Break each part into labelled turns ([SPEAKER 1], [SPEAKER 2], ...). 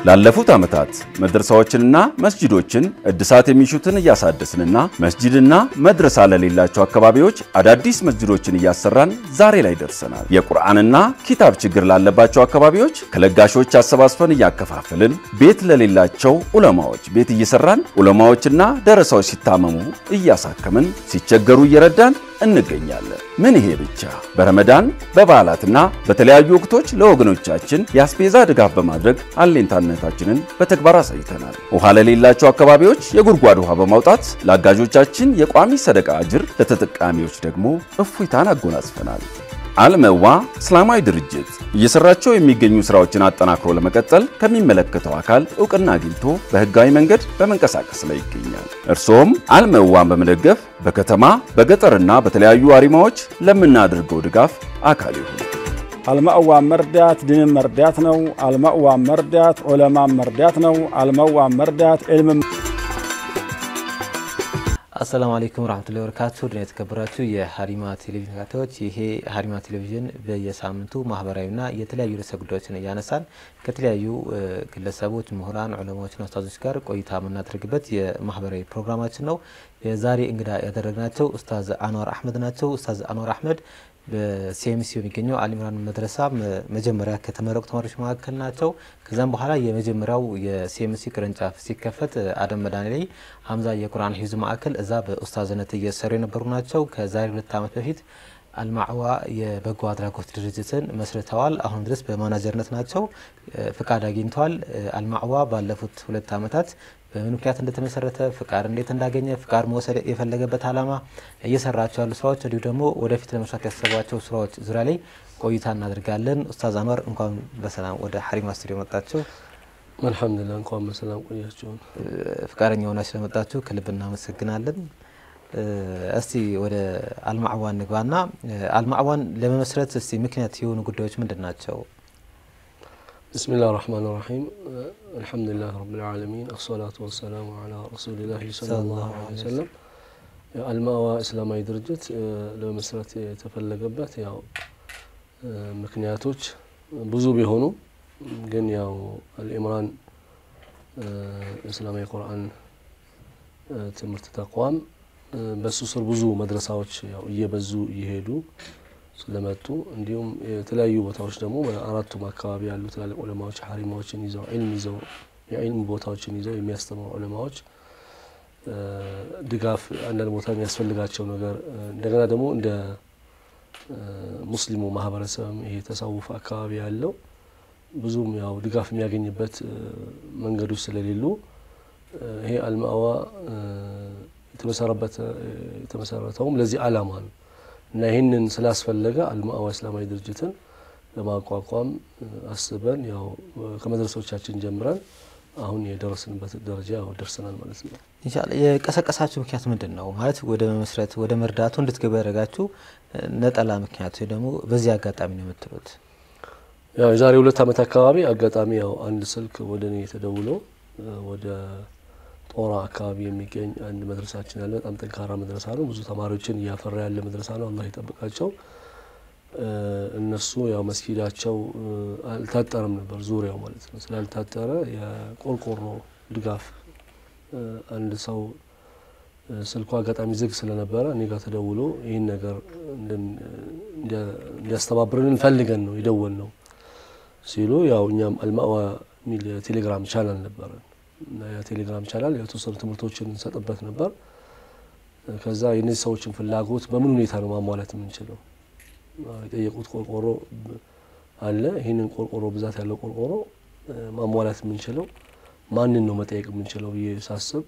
[SPEAKER 1] ላለፉት ዓመታት መድረሳዎችንና መስጂዶችን እድሳት የሚሹትን እያሳደስንና መስጂድና መድረሳ ለሌላቸው አካባቢዎች አዳዲስ መስጂዶችን እያሰራን ዛሬ ላይ ደርሰናል። የቁርአንና ኪታብ ችግር ላለባቸው አካባቢዎች ከለጋሾች አሰባስበን እያከፋፈልን፣ ቤት ለሌላቸው ዑለማዎች ቤት እየሰራን ዑለማዎችና ደረሳዎች ሲታመሙ እያሳከምን፣ ሲቸገሩ እየረዳን እንገኛለን። ምን ይሄ ብቻ! በረመዳን በበዓላትና በተለያዩ ወቅቶች ለወገኖቻችን የአስቤዛ ድጋፍ በማድረግ አሌንታነታችንን በተግባር አሳይተናል። ውሃ ለሌላቸው አካባቢዎች የጉድጓድ ውሃ በማውጣት ለአጋዦቻችን የቋሚ ሰደቃ አጅር፣ ለተጠቃሚዎች ደግሞ እፎይታን አጎናጽፈናል። አልመዋ እስላማዊ ድርጅት እየሰራቸው የሚገኙ ስራዎችን አጠናክሮ ለመቀጠል ከሚመለከተው አካል እውቅና አግኝቶ በህጋዊ መንገድ በመንቀሳቀስ ላይ ይገኛል። እርስዎም አልመዋን በመደገፍ በከተማ በገጠርና በተለያዩ አሪማዎች ለምናደርገው ድጋፍ አካል ይሁኑ።
[SPEAKER 2] አልማእዋን መርዳት ድንን መርዳት ነው። አልማእዋን መርዳት ዑለማን መርዳት ነው። አልማእዋን መርዳት ዕልም
[SPEAKER 3] አሰላሙ አለይኩም ወራህመቱላሂ ወበረካቱ ድና የተከበራችሁ የሀሪማ ቴሌቪዥን ተከታታዮች፣ ይሄ ሀሪማ ቴሌቪዥን በየሳምንቱ ማህበራዊና የተለያዩ ርዕሰ ጉዳዮችን እያነሳን ከተለያዩ ግለሰቦች፣ ምሁራን፣ ዑለማዎችና ኡስታዞች ጋር ቆይታ የምናደርግበት የማህበራዊ ፕሮግራማችን ነው። የዛሬ እንግዳ ያደረግናቸው ኡስታዝ አንዋር አህመድ ናቸው። ኡስታዝ አንዋር አህመድ በሲኤምሲ የሚገኘው አልኢምራን መድረሳ መጀመሪያ ከተመረቁ ተማሪዎች መካከል ናቸው። ከዛም በኋላ የመጀመሪያው የሲኤምሲ ቅርንጫፍ ሲከፈት አደም መድኃኔ ላይ ሀምዛ የቁርአን ሂፍዝ ማዕከል እዛ በኡስታዝነት እየሰሩ የነበሩ ናቸው። ከዛሬ ሁለት ዓመት በፊት አልማዕዋ የበጎ አድራጎት ድርጅትን መስርተዋል። አሁን ድረስ በማናጀርነት ናቸው። ፍቃድ አግኝተዋል። አልማዕዋ ባለፉት ሁለት ዓመታት በምን ምክንያት እንደተመሰረተ ፍቃድ እንዴት እንዳገኘ ፍቃድ መውሰድ የፈለገበት ዓላማ እየሰራቸው ያሉ ስራዎች እንዲሁ ደግሞ ወደፊት ለመስራት ያሰቧቸው ስራዎች ዙሪያ ላይ ቆይታ እናደርጋለን። ኡስታዝ አንዋር እንኳን በሰላም ወደ ሀሪማ ስቱዲዮ መጣችሁ።
[SPEAKER 4] አልሐምዱሊላህ እንኳን በሰላም ቆያችሁን።
[SPEAKER 3] ፍቃደኛ ሆናችሁ ስለመጣችሁ ከልብ እናመሰግናለን። እስቲ ወደ አልማዕዋን ንግባና አልማዕዋን ለመመስረት እስቲ ምክንያት የሆኑ ጉዳዮች ምንድን ናቸው?
[SPEAKER 4] ብስሚላህ ራህማን ራሒም አልሐምዱሊላህ ረብል ዓለሚን አሰላቱ ወሰላሙ ዓላ ረሱሊላህ ሰለላሁ ዐለይሂ ወሰለም። አልማዕዋ እስላማዊ ድርጅት ለመመስረት የተፈለገበት ያው ምክንያቶች ብዙ ቢሆኑ ግን ያው አልኢምራን እስላማዊ ቁርአን ትምህርት ተቋም በሱ ስር ብዙ መድረሳዎች ያው እየበዙ እየሄዱ ስለመጡ እንዲሁም የተለያዩ ቦታዎች ደግሞ በአራቱም አካባቢ ያሉ ትላልቅ ዑለማዎች ሀሪማዎችን ይዘው ዒልም ይዘው የዒልም ቦታዎችን ይዘው የሚያስተምሩ ዑለማዎች ድጋፍ አንዳንድ ቦታ የሚያስፈልጋቸው ነገር እንደገና ደግሞ እንደ ሙስሊሙ ማህበረሰብም ይሄ ተሰውፍ አካባቢ ያለው ብዙም ያው ድጋፍ የሚያገኝበት መንገዶች ስለሌሉ ይሄ አልማዕዋ የተመሰረተውም ለዚህ ዓላማ ነው እና ይህንን ስላስፈለገ አልማዕዋ እስላማዊ ድርጅትን ለማቋቋም አስበን ያው ከመድረሶቻችን ጀምረን አሁን የደረስንበት ደረጃ ያው ደርሰናል ማለት ነው።
[SPEAKER 3] ኢንሻአላህ የቀሰቀሳችሁ ምክንያት ምንድን ነው? ማለት ወደ መመስረት ወደ መርዳቱ እንድትገቡ ያደረጋችሁ ነጠላ ምክንያት ወይ ደግሞ በዚህ አጋጣሚ ነው የምትሉት?
[SPEAKER 4] ያው የዛሬ ሁለት ዓመት አካባቢ አጋጣሚ ያው አንድ ስልክ ወደ እኔ ተደውሎ ወደ ጦራ አካባቢ የሚገኝ አንድ መድረሳችን ያለ በጣም ጠንካራ መድረሳ ነው። ብዙ ተማሪዎችን እያፈራ ያለ መድረሳ ነው። አላህ ይጠብቃቸው። እነሱ ያው መስጊዳቸው አልታጠረም ነበር ዙሪያው ማለት ነው። ስላልታጠረ የቆርቆሮ ድጋፍ አንድ ሰው ስልኩ አጋጣሚ ዝግ ስለነበረ እኔ ጋር ተደውሎ ይህን ነገር እንዲያስተባብርን እንፈልገን ነው የደወል ነው ሲሉ ያው እኛም አልማዕዋ የሚል የቴሌግራም ቻናል ነበረን እና የቴሌግራም ቻናል የተወሰኑ ትምህርቶችን እንሰጥበት ነበር። ከዛ የእነዚህ ሰዎችን ፍላጎት በምን ሁኔታ ነው ማሟላት የምንችለው? የጠየቁት ቆርቆሮ አለ። ይህንን ቆርቆሮ ብዛት ያለው ቆርቆሮ ማሟላት የምንችለው ማንን ነው መጠየቅ የምንችለው ብዬ ሳስብ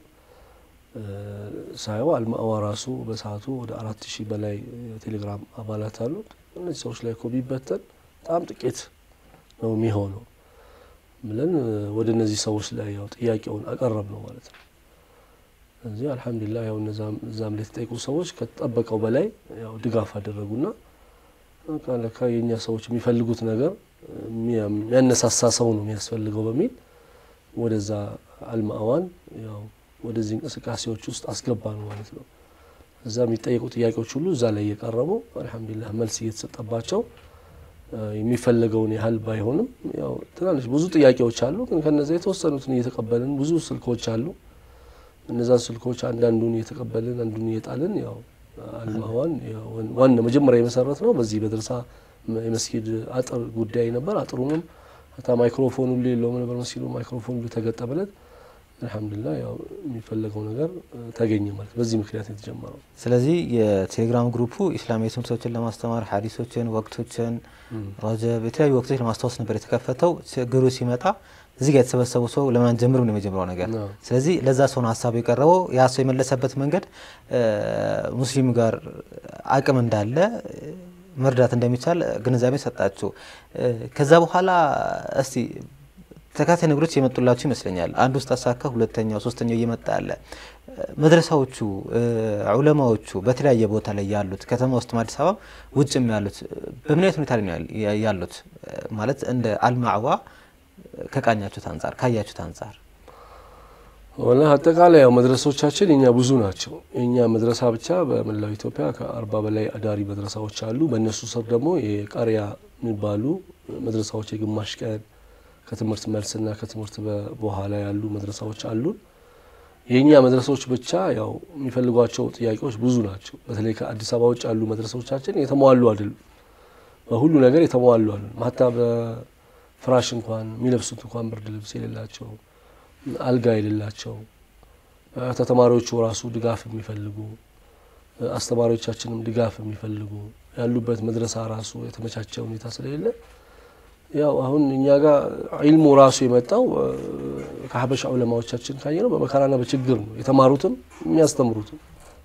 [SPEAKER 4] ሳየው አልማዕዋ ራሱ በሰዓቱ ወደ አራት ሺህ በላይ የቴሌግራም አባላት አሉት። እነዚህ ሰዎች ላይ እኮ ቢበተን በጣም ጥቂት ነው የሚሆነው ብለን ወደ እነዚህ ሰዎች ላይ ያው ጥያቄውን አቀረብ ነው ማለት ነው። እዚህ አልሐምዱሊላህ ያው እዛም ላይ የተጠየቁ ሰዎች ከተጠበቀው በላይ ያው ድጋፍ አደረጉና ለካ የእኛ ሰዎች የሚፈልጉት ነገር የሚያነሳሳ ሰው ነው የሚያስፈልገው በሚል ወደዛ አልማዕዋን ያው ወደዚህ እንቅስቃሴዎች ውስጥ አስገባ ነው ማለት ነው። እዛ የሚጠየቁ ጥያቄዎች ሁሉ እዛ ላይ እየቀረቡ አልሐምዱሊላህ መልስ እየተሰጠባቸው የሚፈለገውን ያህል ባይሆንም ያው ትናንሽ ብዙ ጥያቄዎች አሉ። ግን ከነዚያ የተወሰኑትን እየተቀበልን ብዙ ስልኮች አሉ። እነዛን ስልኮች አንዳንዱን እየተቀበልን አንዱን እየጣልን ያው አልማዋን ዋና መጀመሪያ የመሰረት ነው። በዚህ መድረሳ የመስጊድ አጥር ጉዳይ ነበር። አጥሩንም ታ ማይክሮፎን ሁሉ የለውም ነበር መስጊዱ። ማይክሮፎን ሁሉ ተገጠመለት። አልሐምዱሊላህ ያው የሚፈለገው ነገር ተገኘ ማለት በዚህ ምክንያት የተጀመረው።
[SPEAKER 3] ስለዚህ የቴሌግራም ግሩፑ ኢስላማዊ ትምህርቶችን ለማስተማር ሀዲሶችን፣ ወቅቶችን፣ ረጀብ የተለያዩ ወቅቶች ለማስታወስ ነበር የተከፈተው። ችግሩ ሲመጣ እዚህ ጋር የተሰበሰቡ ሰው ለማን ጀምሩ ነው የመጀመሪያው ነገር። ስለዚህ ለዛ ሰው ነው ሀሳቡ የቀረበው። ያ ሰው የመለሰበት መንገድ ሙስሊም ጋር አቅም እንዳለ መርዳት እንደሚቻል ግንዛቤ ሰጣችሁ። ከዛ በኋላ እስቲ ተካታይ ነገሮች የመጡላችሁ ይመስለኛል። አንድ ውስጥ አሳካ፣ ሁለተኛው፣ ሶስተኛው እየመጣ ያለ መድረሳዎቹ ዑለማዎቹ በተለያየ ቦታ ላይ ያሉት ከተማ ውስጥ አዲስ አበባ ውጭም ያሉት በምን አይነት ሁኔታ ላይ ነው ያሉት? ማለት እንደ አልማዕዋ ከቃኛችሁት አንጻር ካያችሁት አንጻር
[SPEAKER 4] ወላ አጠቃላይ ያው መድረሶቻችን የኛ ብዙ ናቸው። የኛ መድረሳ ብቻ በመላው ኢትዮጵያ ከአርባ በላይ አዳሪ መድረሳዎች አሉ። በእነሱ ስር ደግሞ የቃሪያ የሚባሉ መድረሳዎች የግማሽ ቀን ከትምህርት መልስና ከትምህርት በኋላ ያሉ መድረሳዎች አሉን። የእኛ መድረሳዎች ብቻ ያው የሚፈልጓቸው ጥያቄዎች ብዙ ናቸው። በተለይ ከአዲስ አበባ ውጭ ያሉ መድረሳዎቻችን የተሟሉ አይደሉም። በሁሉ ነገር የተሟሉ አሉ። ማታ በፍራሽ እንኳን የሚለብሱት እንኳን ብርድ ልብስ የሌላቸው አልጋ የሌላቸው ተተማሪዎቹ ራሱ ድጋፍ የሚፈልጉ አስተማሪዎቻችንም ድጋፍ የሚፈልጉ ያሉበት መድረሳ ራሱ የተመቻቸ ሁኔታ ስለሌለ ያው አሁን እኛ ጋር ዒልሙ ራሱ የመጣው ከሀበሻ ዑለማዎቻችን ካየ ነው በመከራና በችግር ነው የተማሩትም የሚያስተምሩትም።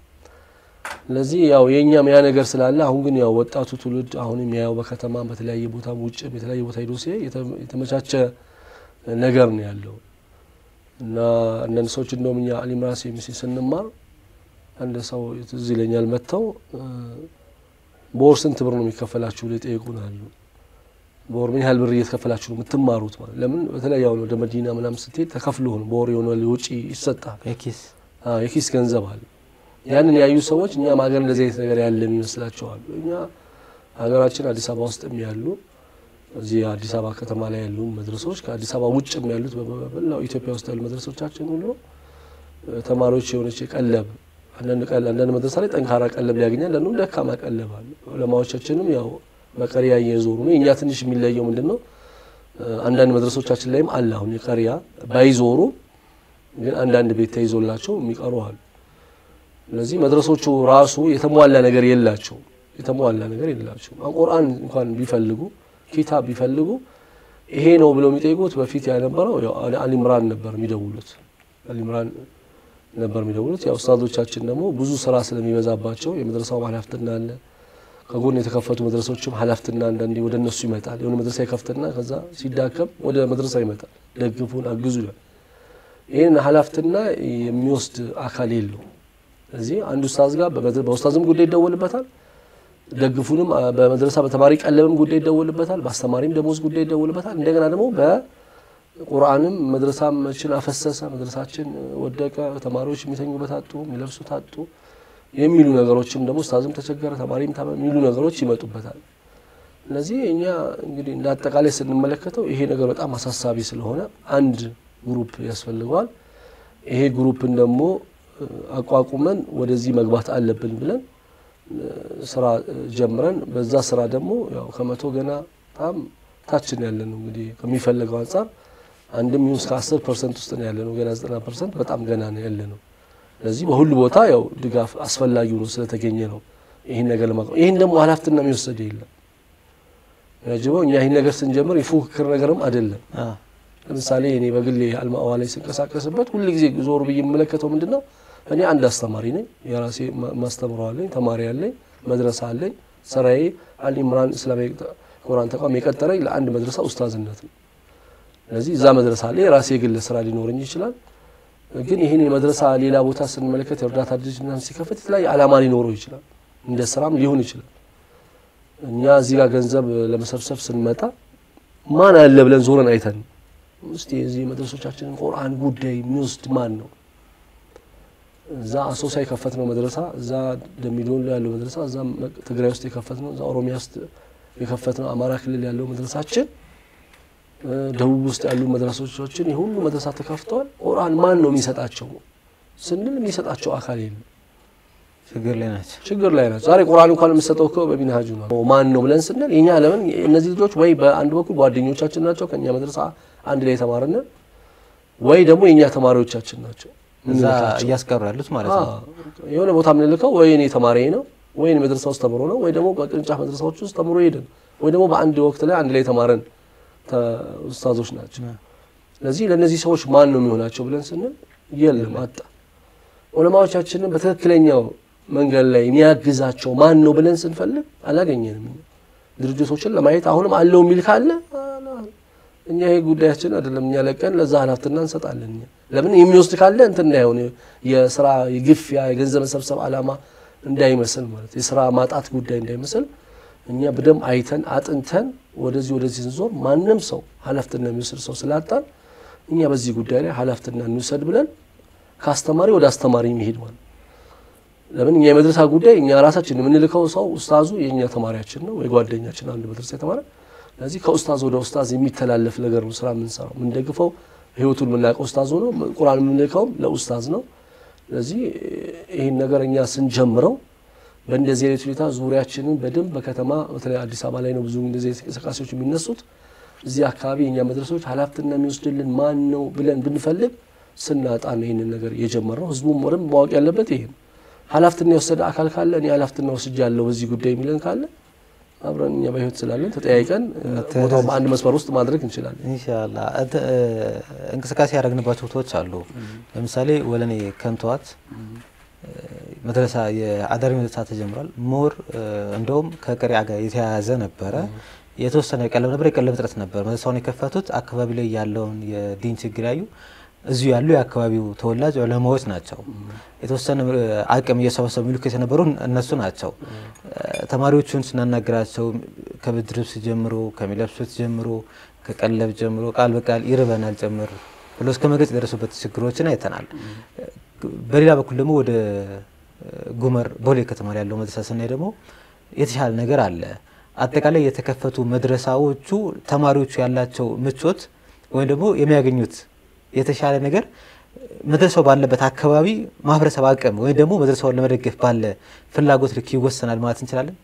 [SPEAKER 4] ስለዚህ ያው የእኛም ያ ነገር ስላለ አሁን ግን ያው ወጣቱ ትውልድ አሁን የሚያየው በከተማም በተለያየ ቦታም ውጭም የተለያየ ቦታ ሄዶ ሲያይ የተመቻቸ ነገር ነው ያለው እና አንዳንድ ሰዎች እንደውም እኛ አሊምራን ሴሚሲ ስንማር አንድ ሰው ትዝ ይለኛል መጥተው በወር ስንት ብር ነው የሚከፈላችሁ ብለው ይጠይቁናሉ። በወር ምን ያህል ብር እየተከፈላችሁ ነው የምትማሩት? ማለት ለምን በተለያዩ ወደ መዲና ምናምን ስትሄድ ተከፍሎ ነው በወር የሆነ ውጪ ይሰጣል።
[SPEAKER 3] የኪስ
[SPEAKER 4] የኪስ ገንዘብ አለ። ያንን ያዩ ሰዎች እኛም ሀገር እንደዚህ አይነት ነገር ያለን ይመስላቸዋል። እኛ ሀገራችን አዲስ አበባ ውስጥም ያሉ እዚህ አዲስ አበባ ከተማ ላይ ያሉ መድረሶች ከአዲስ አበባ ውጭም ያሉት በመላው ኢትዮጵያ ውስጥ ያሉ መድረሶቻችን ሁሉ ተማሪዎች የሆነች ቀለብ አንዳንድ መድረሳ ላይ ጠንካራ ቀለብ ሊያገኛል፣ ለንም ደካማ ቀለብ አለ። ዑለማዎቻችንም ያው በቀሪያ እየዞሩ ነው። እኛ ትንሽ የሚለየው ምንድን ነው? አንዳንድ መድረሶቻችን ላይም አለ። አሁን የቀሪያ ባይዞሩ ግን አንዳንድ ቤት ተይዞላቸው የሚቀሩ አሉ። ስለዚህ መድረሶቹ ራሱ የተሟላ ነገር የላቸው የተሟላ ነገር የላቸው። ቁርአን እንኳን ቢፈልጉ ኪታብ ቢፈልጉ ይሄ ነው ብለው የሚጠይቁት በፊት ያነበረው አሊምራን ነበር የሚደውሉት አሊምራን ነበር የሚደውሉት። ያው ኡስታዞቻችን ደግሞ ብዙ ስራ ስለሚበዛባቸው የመድረሳው ኃላፊነት አለ ከጎን የተከፈቱ መድረሶችም ኃላፊትና አንዳንዴ ወደ እነሱ ይመጣል። የሆነ መድረሳ ይከፍትና ከዛ ሲዳከም ወደ መድረሳ ይመጣል። ደግፉን፣ አግዙ ይላል። ይህን ኃላፊትና የሚወስድ አካል የለው። ስለዚህ አንድ ኡስታዝ ጋር በኡስታዝም ጉዳይ ይደወልበታል፣ ደግፉንም በመድረሳ በተማሪ ቀለብም ጉዳይ ይደወልበታል፣ በአስተማሪም ደሞዝ ጉዳይ ይደወልበታል። እንደገና ደግሞ በቁርአንም መድረሳችን አፈሰሰ፣ መድረሳችን ወደቀ፣ ተማሪዎች የሚተኙበት አጡ፣ የሚለብሱት አጡ የሚሉ ነገሮችም ደግሞ ኡስታዝም ተቸገረ ተማሪም የሚሉ ነገሮች ይመጡበታል። እነዚህ እኛ እንግዲህ እንደ አጠቃላይ ስንመለከተው ይሄ ነገር በጣም አሳሳቢ ስለሆነ አንድ ግሩፕ ያስፈልገዋል። ይሄ ግሩፕን ደግሞ አቋቁመን ወደዚህ መግባት አለብን ብለን ስራ ጀምረን በዛ ስራ ደግሞ ያው ከመቶ ገና በጣም ታችን ያለ ነው እንግዲህ ከሚፈለገው አንጻር አንድም ይሁን እስከ አስር ፐርሰንት ውስጥ ነው ያለ ነው። ገና ዘጠና ፐርሰንት በጣም ገና ነው ያለ ነው። ስለዚህ በሁሉ ቦታ ያው ድጋፍ አስፈላጊው ነው ስለተገኘ ነው ይህን ነገር ለማቅረብ። ይህን ደግሞ ኃላፊነት የሚወሰድ የለም ያጅበው እኛ ይህን ነገር ስንጀምር የፉክክር ነገርም አይደለም። ለምሳሌ እኔ በግሌ አልማዋ ላይ ስንቀሳቀስበት ሁል ጊዜ ዞር ብዬ የምመለከተው ምንድን ነው እኔ አንድ አስተማሪ ነኝ። የራሴ ማስተምረው አለኝ፣ ተማሪ አለኝ፣ መድረሳ አለኝ። ስራዬ አልኢምራን እስላማዊ ቁርአን ተቋም የቀጠረኝ ለአንድ መድረሳ ኡስታዝነት ነው። ስለዚህ እዛ መድረሳ ላይ የራሴ የግል ስራ ሊኖረኝ ይችላል። ግን ይህን የመድረሳ ሌላ ቦታ ስንመለከት የእርዳታ ድርጅት ምናምን ሲከፈት የተለያየ ዓላማ ሊኖረው ይችላል። እንደ ስራም ሊሆን ይችላል። እኛ እዚህ ጋር ገንዘብ ለመሰብሰብ ስንመጣ ማን አለ ብለን ዞረን አይተን እስቲ የዚህ መድረሶቻችንን ቁርአን ጉዳይ የሚወስድ ማን ነው? እዛ አሶሳ የከፈት ነው መድረሳ፣ እዛ ደሚዶሎ ያለው መድረሳ፣ እዛ ትግራይ ውስጥ የከፈት ነው፣ እዛ ኦሮሚያ ውስጥ የከፈትነው አማራ ክልል ያለው መድረሳችን ደቡብ ውስጥ ያሉ መድረሶቻችን የሁሉ መድረሳ ተከፍተዋል። ቁርአን ማን ነው የሚሰጣቸው ስንል የሚሰጣቸው አካል የለም።
[SPEAKER 3] ችግር ላይ ናቸው።
[SPEAKER 4] ችግር ላይ ናቸው። ዛሬ ቁርአን እንኳን የምሰጠው እኮ በሚንሃጁ ነው። ማን ነው ብለን ስንል የኛ ለምን እነዚህ ልጆች ወይ በአንድ በኩል ጓደኞቻችን ናቸው ከኛ መድረሳ አንድ ላይ የተማርነ ወይ ደግሞ የእኛ ተማሪዎቻችን ናቸው
[SPEAKER 3] እዛ
[SPEAKER 4] ምንልካቸው።
[SPEAKER 3] እያስቀሩ ያሉት ማለት ነው።
[SPEAKER 4] አዎ፣ የሆነ ቦታ የምንልከው ወይ እኔ ተማሪ ነው ወይ እኔ መድረሳ ውስጥ ተምሮ ነው ወይ ደግሞ በቅርንጫፍ መድረሳዎች ውስጥ ተምሮ ሄደን ወይ ደግሞ በአንድ ወቅት ላይ አንድ ላይ የተማረን ተ- ኡስታዞች ናቸው። ስለዚህ ለእነዚህ ሰዎች ማን ነው የሚሆናቸው ብለን ስንል የለም አጣ። ዑለማዎቻችንን በትክክለኛው መንገድ ላይ የሚያግዛቸው ማን ነው ብለን ስንፈልግ አላገኘንም። እኛ ድርጅቶችን ለማየት አሁንም አለው የሚል ካለ አላ- እኛ ይሄ ጉዳያችን አይደለም። እኛ ለቀን ለዛ ኃላፊነት እንሰጣለን። እኛ ለምን የሚወስድ ካለ እንትን እንዳይሆን የስራ የግፊያ የገንዘብ መሰብሰብ ዓላማ እንዳይመስል ማለት የስራ ማጣት ጉዳይ እንዳይመስል እኛ በደንብ አይተን አጥንተን ወደዚህ ወደዚህ ስንዞር ማንም ሰው ኃላፊነት የሚወስድ ሰው ስላጣን እኛ በዚህ ጉዳይ ላይ ኃላፊነት እንውሰድ ብለን ከአስተማሪ ወደ አስተማሪ የሚሄድ ማለት ለምን እኛ የመድረሳ ጉዳይ እኛ ራሳችን የምንልከው ሰው ኡስታዙ የእኛ ተማሪያችን ነው ወይ ጓደኛችን አንድ መድረሳ የተማረ ስለዚህ ከኡስታዝ ወደ ኡስታዝ የሚተላለፍ ነገር ነው ስራ የምንሰራው የምንደግፈው ህይወቱን የምናውቀው ኡስታዝ ነው ቁርአን የምንልከውም ለኡስታዝ ነው ስለዚህ ይህን ነገር እኛ ስንጀምረው በእንደዚህ አይነት ሁኔታ ዙሪያችንን በደንብ በከተማ በተለይ አዲስ አበባ ላይ ነው ብዙ እንደዚህ አይነት እንቅስቃሴዎች የሚነሱት እዚህ አካባቢ የእኛ መድረሶች ኃላፊነት የሚወስድልን ማን ነው ብለን ብንፈልግ ስናጣ ነው ይህንን ነገር የጀመርነው ህዝቡም ወደም ማወቅ ያለበት ይሄ ነው ኃላፊነት የወሰደ አካል ካለ እኔ ኃላፊነት ወስጃለሁ በዚህ ጉዳይ የሚለን ካለ አብረን እኛ በህይወት ስላለን ተጠያይቀን ቦታው በአንድ መስመር ውስጥ ማድረግ እንችላለን
[SPEAKER 3] ኢንሻላ እንተ- እ፣ እንቅስቃሴ ያደረግንባቸው ቦታዎች አሉ። ለምሳሌ ወለኔ ከንተዋት መድረሳ የአዳሪ መድረሳ ተጀምሯል። ሞር እ፣ እንደውም ከቀሪያ ጋር የተያያዘ ነበረ። የተወሰነ ቀለብ ነበር፣ የቀለብ እጥረት ነበር። መድረሳውን የከፈቱት አካባቢ ላይ ያለውን የዲን ችግር ያዩ እዚሁ ያሉ የአካባቢው ተወላጅ ዑለማዎች ናቸው። የተወሰነ እ፣ አቅም እየሰበሰቡ የሚልኩ የነበሩ እነሱ ናቸው። እ፣ ተማሪዎቹን ስናናግራቸው ከብርድ ልብስ ጀምሮ ከሚለብሱት ጀምሮ ከቀለብ ጀምሮ ቃል በቃል ይርበናል ጭምር ብሎ እስከ መግለጽ የደረሱበት ችግሮችን አይተናል። በሌላ በኩል ደግሞ ወደ ጉመር ቦሌ ከተማ ላይ ያለው መድረሳ ስናይ ደግሞ የተሻለ ነገር አለ። አጠቃላይ የተከፈቱ መድረሳዎቹ ተማሪዎቹ ያላቸው ምቾት ወይም ደግሞ የሚያገኙት የተሻለ ነገር መድረሳው ባለበት አካባቢ ማህበረሰብ አቅም ወይም ደግሞ መድረሳውን ለመደገፍ ባለ ፍላጎት ልክ ይወሰናል ማለት እንችላለን።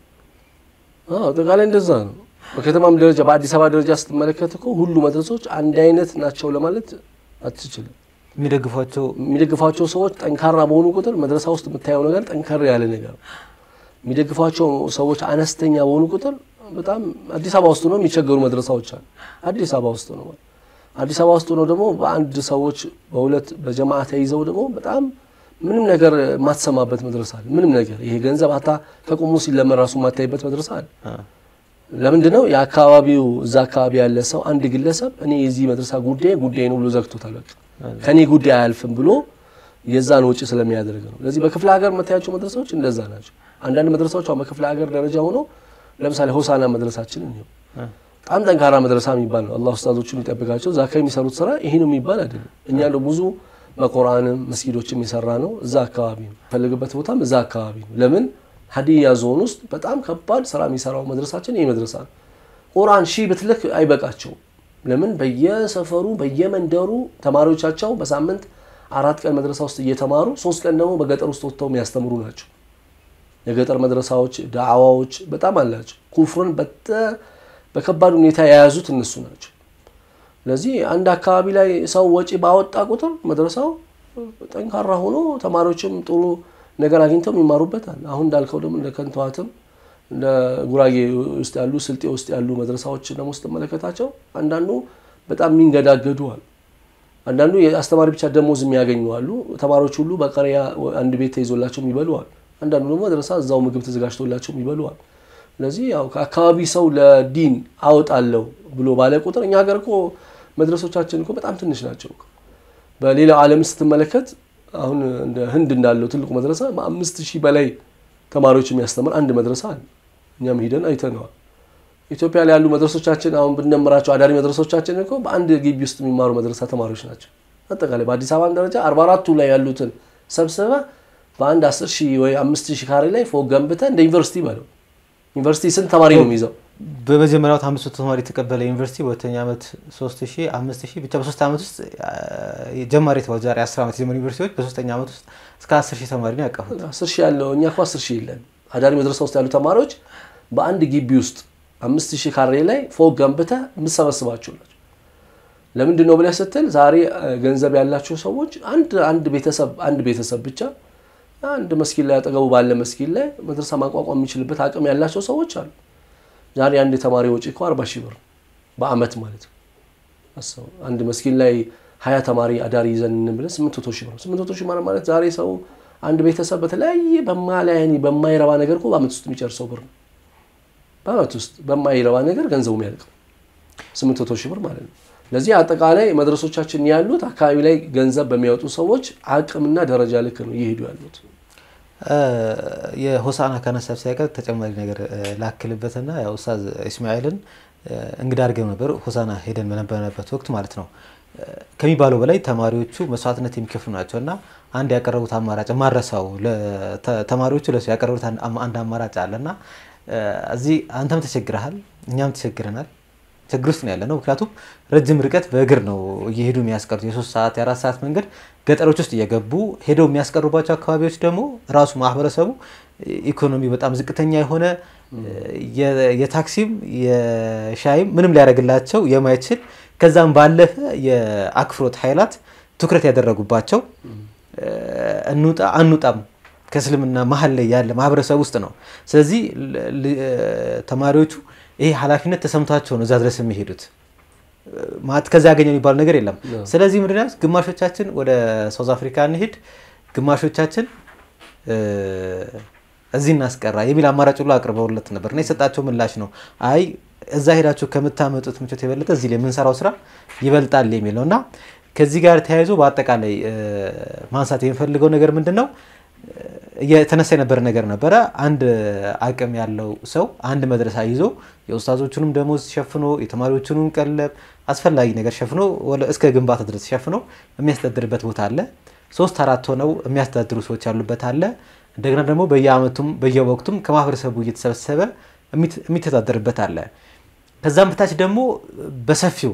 [SPEAKER 4] አዎ አጠቃላይ እንደዛ ነው። በከተማም ደረጃ በአዲስ አበባ ደረጃ ስትመለከት እኮ ሁሉ መድረሶች አንድ አይነት ናቸው ለማለት አትችልም።
[SPEAKER 3] የሚደግፏቸው
[SPEAKER 4] የሚደግፏቸው ሰዎች ጠንካራ በሆኑ ቁጥር መድረሳ ውስጥ የምታየው ነገር ጠንከር ያለ ነገር ነው። የሚደግፏቸው ሰዎች አነስተኛ በሆኑ ቁጥር በጣም አዲስ አበባ ውስጥ ነው የሚቸገሩ መድረሳዎች አሉ። አዲስ አበባ ውስጥ ነው አዲስ አበባ ውስጥ ነው ደግሞ በአንድ ሰዎች በሁለት በጀማዓ ተይዘው ደግሞ በጣም ምንም ነገር የማትሰማበት መድረሳ አለ። ምንም ነገር ይሄ ገንዘብ አታ ከቁሙ ሲለመን ራሱ የማታይበት መድረሳ አለ። ለምንድን ነው የአካባቢው እዛ አካባቢ ያለ ሰው አንድ ግለሰብ እኔ የዚህ መድረሳ ጉዳይ ጉዳይ ነው ብሎ ዘግቶታል። በቃ ከኔ ጉዳይ አያልፍም ብሎ የዛን ወጪ ስለሚያደርግ ነው። ስለዚህ በክፍለ ሀገር የምታያቸው መድረሳዎች እንደዛ ናቸው። አንዳንድ መድረሳዎች አሁን በክፍለ ሀገር ደረጃ ሆኖ ለምሳሌ ሆሳና መድረሳችን እንየው። በጣም ጠንካራ መድረሳ የሚባል ነው። አላህ ኡስታዞቹን ይጠብቃቸው። እዛ አካባቢ የሚሰሩት ስራ ይሄ ነው የሚባል አይደለም። እኛ ነው ብዙ በቁርአንም መስጊዶችም የሰራ ነው እዛ አካባቢ ነው። ፈልግበት ቦታም እዛ አካባቢ ነው። ለምን ሀዲያ ዞን ውስጥ በጣም ከባድ ስራ የሚሰራው መድረሳችን ይህ መድረሳ ነው። ቁርአን ሺህ ብትልክ አይበቃቸውም። ለምን በየሰፈሩ በየመንደሩ ተማሪዎቻቸው በሳምንት አራት ቀን መድረሳ ውስጥ እየተማሩ ሶስት ቀን ደግሞ በገጠር ውስጥ ወጥተው የሚያስተምሩ ናቸው። የገጠር መድረሳዎች ዳዕዋዎች በጣም አላቸው። ኩፍርን በከባድ ሁኔታ የያዙት እነሱ ናቸው። ስለዚህ አንድ አካባቢ ላይ ሰው ወጪ ባወጣ ቁጥር መድረሳው ጠንካራ ሆኖ ተማሪዎችም ጥሩ ነገር አግኝተው ይማሩበታል። አሁን እንዳልከው ደግሞ እንደ ከንተዋትም እንደ ጉራጌ ውስጥ ያሉ ስልጤ ውስጥ ያሉ መድረሳዎች ደግሞ ስትመለከታቸው አንዳንዱ በጣም የሚንገዳገዱ አሉ። አንዳንዱ የአስተማሪ ብቻ ደሞዝ የሚያገኙ አሉ። ተማሪዎች ሁሉ በቀሪያ አንድ ቤት ተይዞላቸው የሚበሉ አሉ። አንዳንዱ ደግሞ መድረሳ እዛው ምግብ ተዘጋጅቶላቸው የሚበሉ አሉ። ስለዚህ ያው ከአካባቢ ሰው ለዲን አወጣለሁ ብሎ ባለ ቁጥር እኛ ሀገር እኮ መድረሶቻችን እኮ በጣም ትንሽ ናቸው። በሌላው ዓለም ስትመለከት አሁን እንደ ህንድ እንዳለው ትልቁ መድረሳ በአምስት ሺህ በላይ ተማሪዎች የሚያስተምር አንድ መድረሳ አለ። እኛም ሂደን አይተነዋል። ኢትዮጵያ ላይ ያሉ መድረሶቻችን አሁን ብንደምራቸው አዳሪ መድረሶቻችን እኮ በአንድ ግቢ ውስጥ የሚማሩ መድረሳ ተማሪዎች ናቸው። አጠቃላይ በአዲስ አበባ ደረጃ አርባ አራቱ ላይ ያሉትን ሰብስበ በአንድ አስር ሺህ ወይ አምስት ሺህ ካሬ ላይ ፎቅ ገንብተ እንደ ዩኒቨርሲቲ በለው ዩኒቨርሲቲ ስንት ተማሪ ነው የሚይዘው?
[SPEAKER 3] በመጀመሪያው አምስት መቶ ተማሪ የተቀበለ ዩኒቨርሲቲ በሁለተኛ ዓመት ሶስት ሺህ አምስት ሺህ ብቻ በሶስት ዓመት ውስጥ ጀማሪ የተባሉ ዛሬ አስር ዓመት የጀመሩ ዩኒቨርሲቲዎች በሶስተኛ ዓመት ውስጥ እስከ አስር ሺህ ተማሪ ነው ያቀፉት።
[SPEAKER 4] አስር ሺህ ያለው እኛ እኮ አስር ሺህ የለን። አዳሪ መድረሳ ውስጥ ያሉ ተማሪዎች በአንድ ግቢ ውስጥ አምስት ሺህ ካሬ ላይ ፎቅ ገንብተህ የምትሰበስባቸው ናቸው። ለምንድን ነው ብለህ ስትል ዛሬ ገንዘብ ያላቸው ሰዎች አንድ አንድ ቤተሰብ አንድ ቤተሰብ ብቻ አንድ መስጊድ ላይ አጠገቡ ባለ መስጊድ ላይ መድረሳ ማቋቋም የሚችልበት አቅም ያላቸው ሰዎች አሉ። ዛሬ አንድ የተማሪ ወጪ እኮ አርባ ሺህ ብር በአመት ማለት ነው። አስበው አንድ መስጊድ ላይ ሀያ ተማሪ አዳሪ ይዘን እንብለን ስምንት መቶ ሺህ ብር ስምንት መቶ ሺህ ማለት ማለት ዛሬ ሰው አንድ ቤተሰብ በተለያየ በማላያኒ በማይረባ ነገር እኮ በአመት ውስጥ የሚጨርሰው ብር ነው። በአመት ውስጥ በማይረባ ነገር ገንዘቡ የሚያልቀው ስምንት መቶ ሺህ ብር ማለት ነው። ለዚህ አጠቃላይ መድረሶቻችን ያሉት አካባቢ ላይ ገንዘብ በሚያወጡ ሰዎች አቅምና ደረጃ ልክ ነው እየሄዱ ያሉት።
[SPEAKER 3] የሆሳና ከነሳብ ሳይቀር ተጨማሪ ነገር ላክልበትና ያው ኡስታዝ ኢስማኤልን እንግዳ አድርገው ነበር ሆሳና ሄደን በነበረበት ወቅት ማለት ነው። ከሚባለው በላይ ተማሪዎቹ መስዋዕትነት የሚከፍሉ ናቸው እና አንድ ያቀረቡት አማራጭ ማረሳው ተማሪዎቹ ለሱ ያቀረቡት አንድ አማራጭ አለ እና እዚህ አንተም ተቸግረሃል፣ እኛም ተቸግረናል። ችግር ውስጥ ነው ያለ ነው። ምክንያቱም ረጅም ርቀት በእግር ነው እየሄዱ የሚያስቀሩት የሶስት ሰዓት የአራት ሰዓት መንገድ ገጠሮች ውስጥ እየገቡ ሄደው የሚያስቀሩባቸው አካባቢዎች ደግሞ ራሱ ማህበረሰቡ ኢኮኖሚ በጣም ዝቅተኛ የሆነ የታክሲም የሻይም ምንም ሊያደርግላቸው የማይችል ከዛም ባለፈ የአክፍሮት ኃይላት ትኩረት ያደረጉባቸው እንውጣ አንውጣም ከእስልምና መሀል ላይ ያለ ማህበረሰብ ውስጥ ነው። ስለዚህ ተማሪዎቹ ይሄ ኃላፊነት ተሰምቷቸው ነው እዛ ድረስ የሚሄዱት። ማለት ከዛ ያገኘው የሚባለው ነገር የለም። ስለዚህ ምንድን ነው ግማሾቻችን ወደ ሳውዝ አፍሪካ እንሄድ፣ ግማሾቻችን እዚህ እናስቀራ የሚል አማራጭ ሁሉ አቅርበውለት ነበር እና የሰጣቸው ምላሽ ነው አይ እዛ ሄዳችሁ ከምታመጡት ምቾት የበለጠ እዚህ ላይ የምንሰራው ስራ ይበልጣል የሚል ነው እና ከዚህ ጋር ተያይዞ በአጠቃላይ ማንሳት የሚፈልገው ነገር ምንድን ነው የተነሳ የነበረ ነገር ነበረ። አንድ አቅም ያለው ሰው አንድ መድረሳ ይዞ የኡስታዞቹንም ደሞዝ ሸፍኖ የተማሪዎቹንም ቀለብ አስፈላጊ ነገር ሸፍኖ እስከ ግንባታ ድረስ ሸፍኖ የሚያስተዳድርበት ቦታ አለ። ሶስት አራት ሆነው የሚያስተዳድሩ ሰዎች ያሉበት አለ። እንደገና ደግሞ በየአመቱም በየወቅቱም ከማህበረሰቡ እየተሰበሰበ የሚተዳደርበት አለ። ከዛም በታች ደግሞ በሰፊው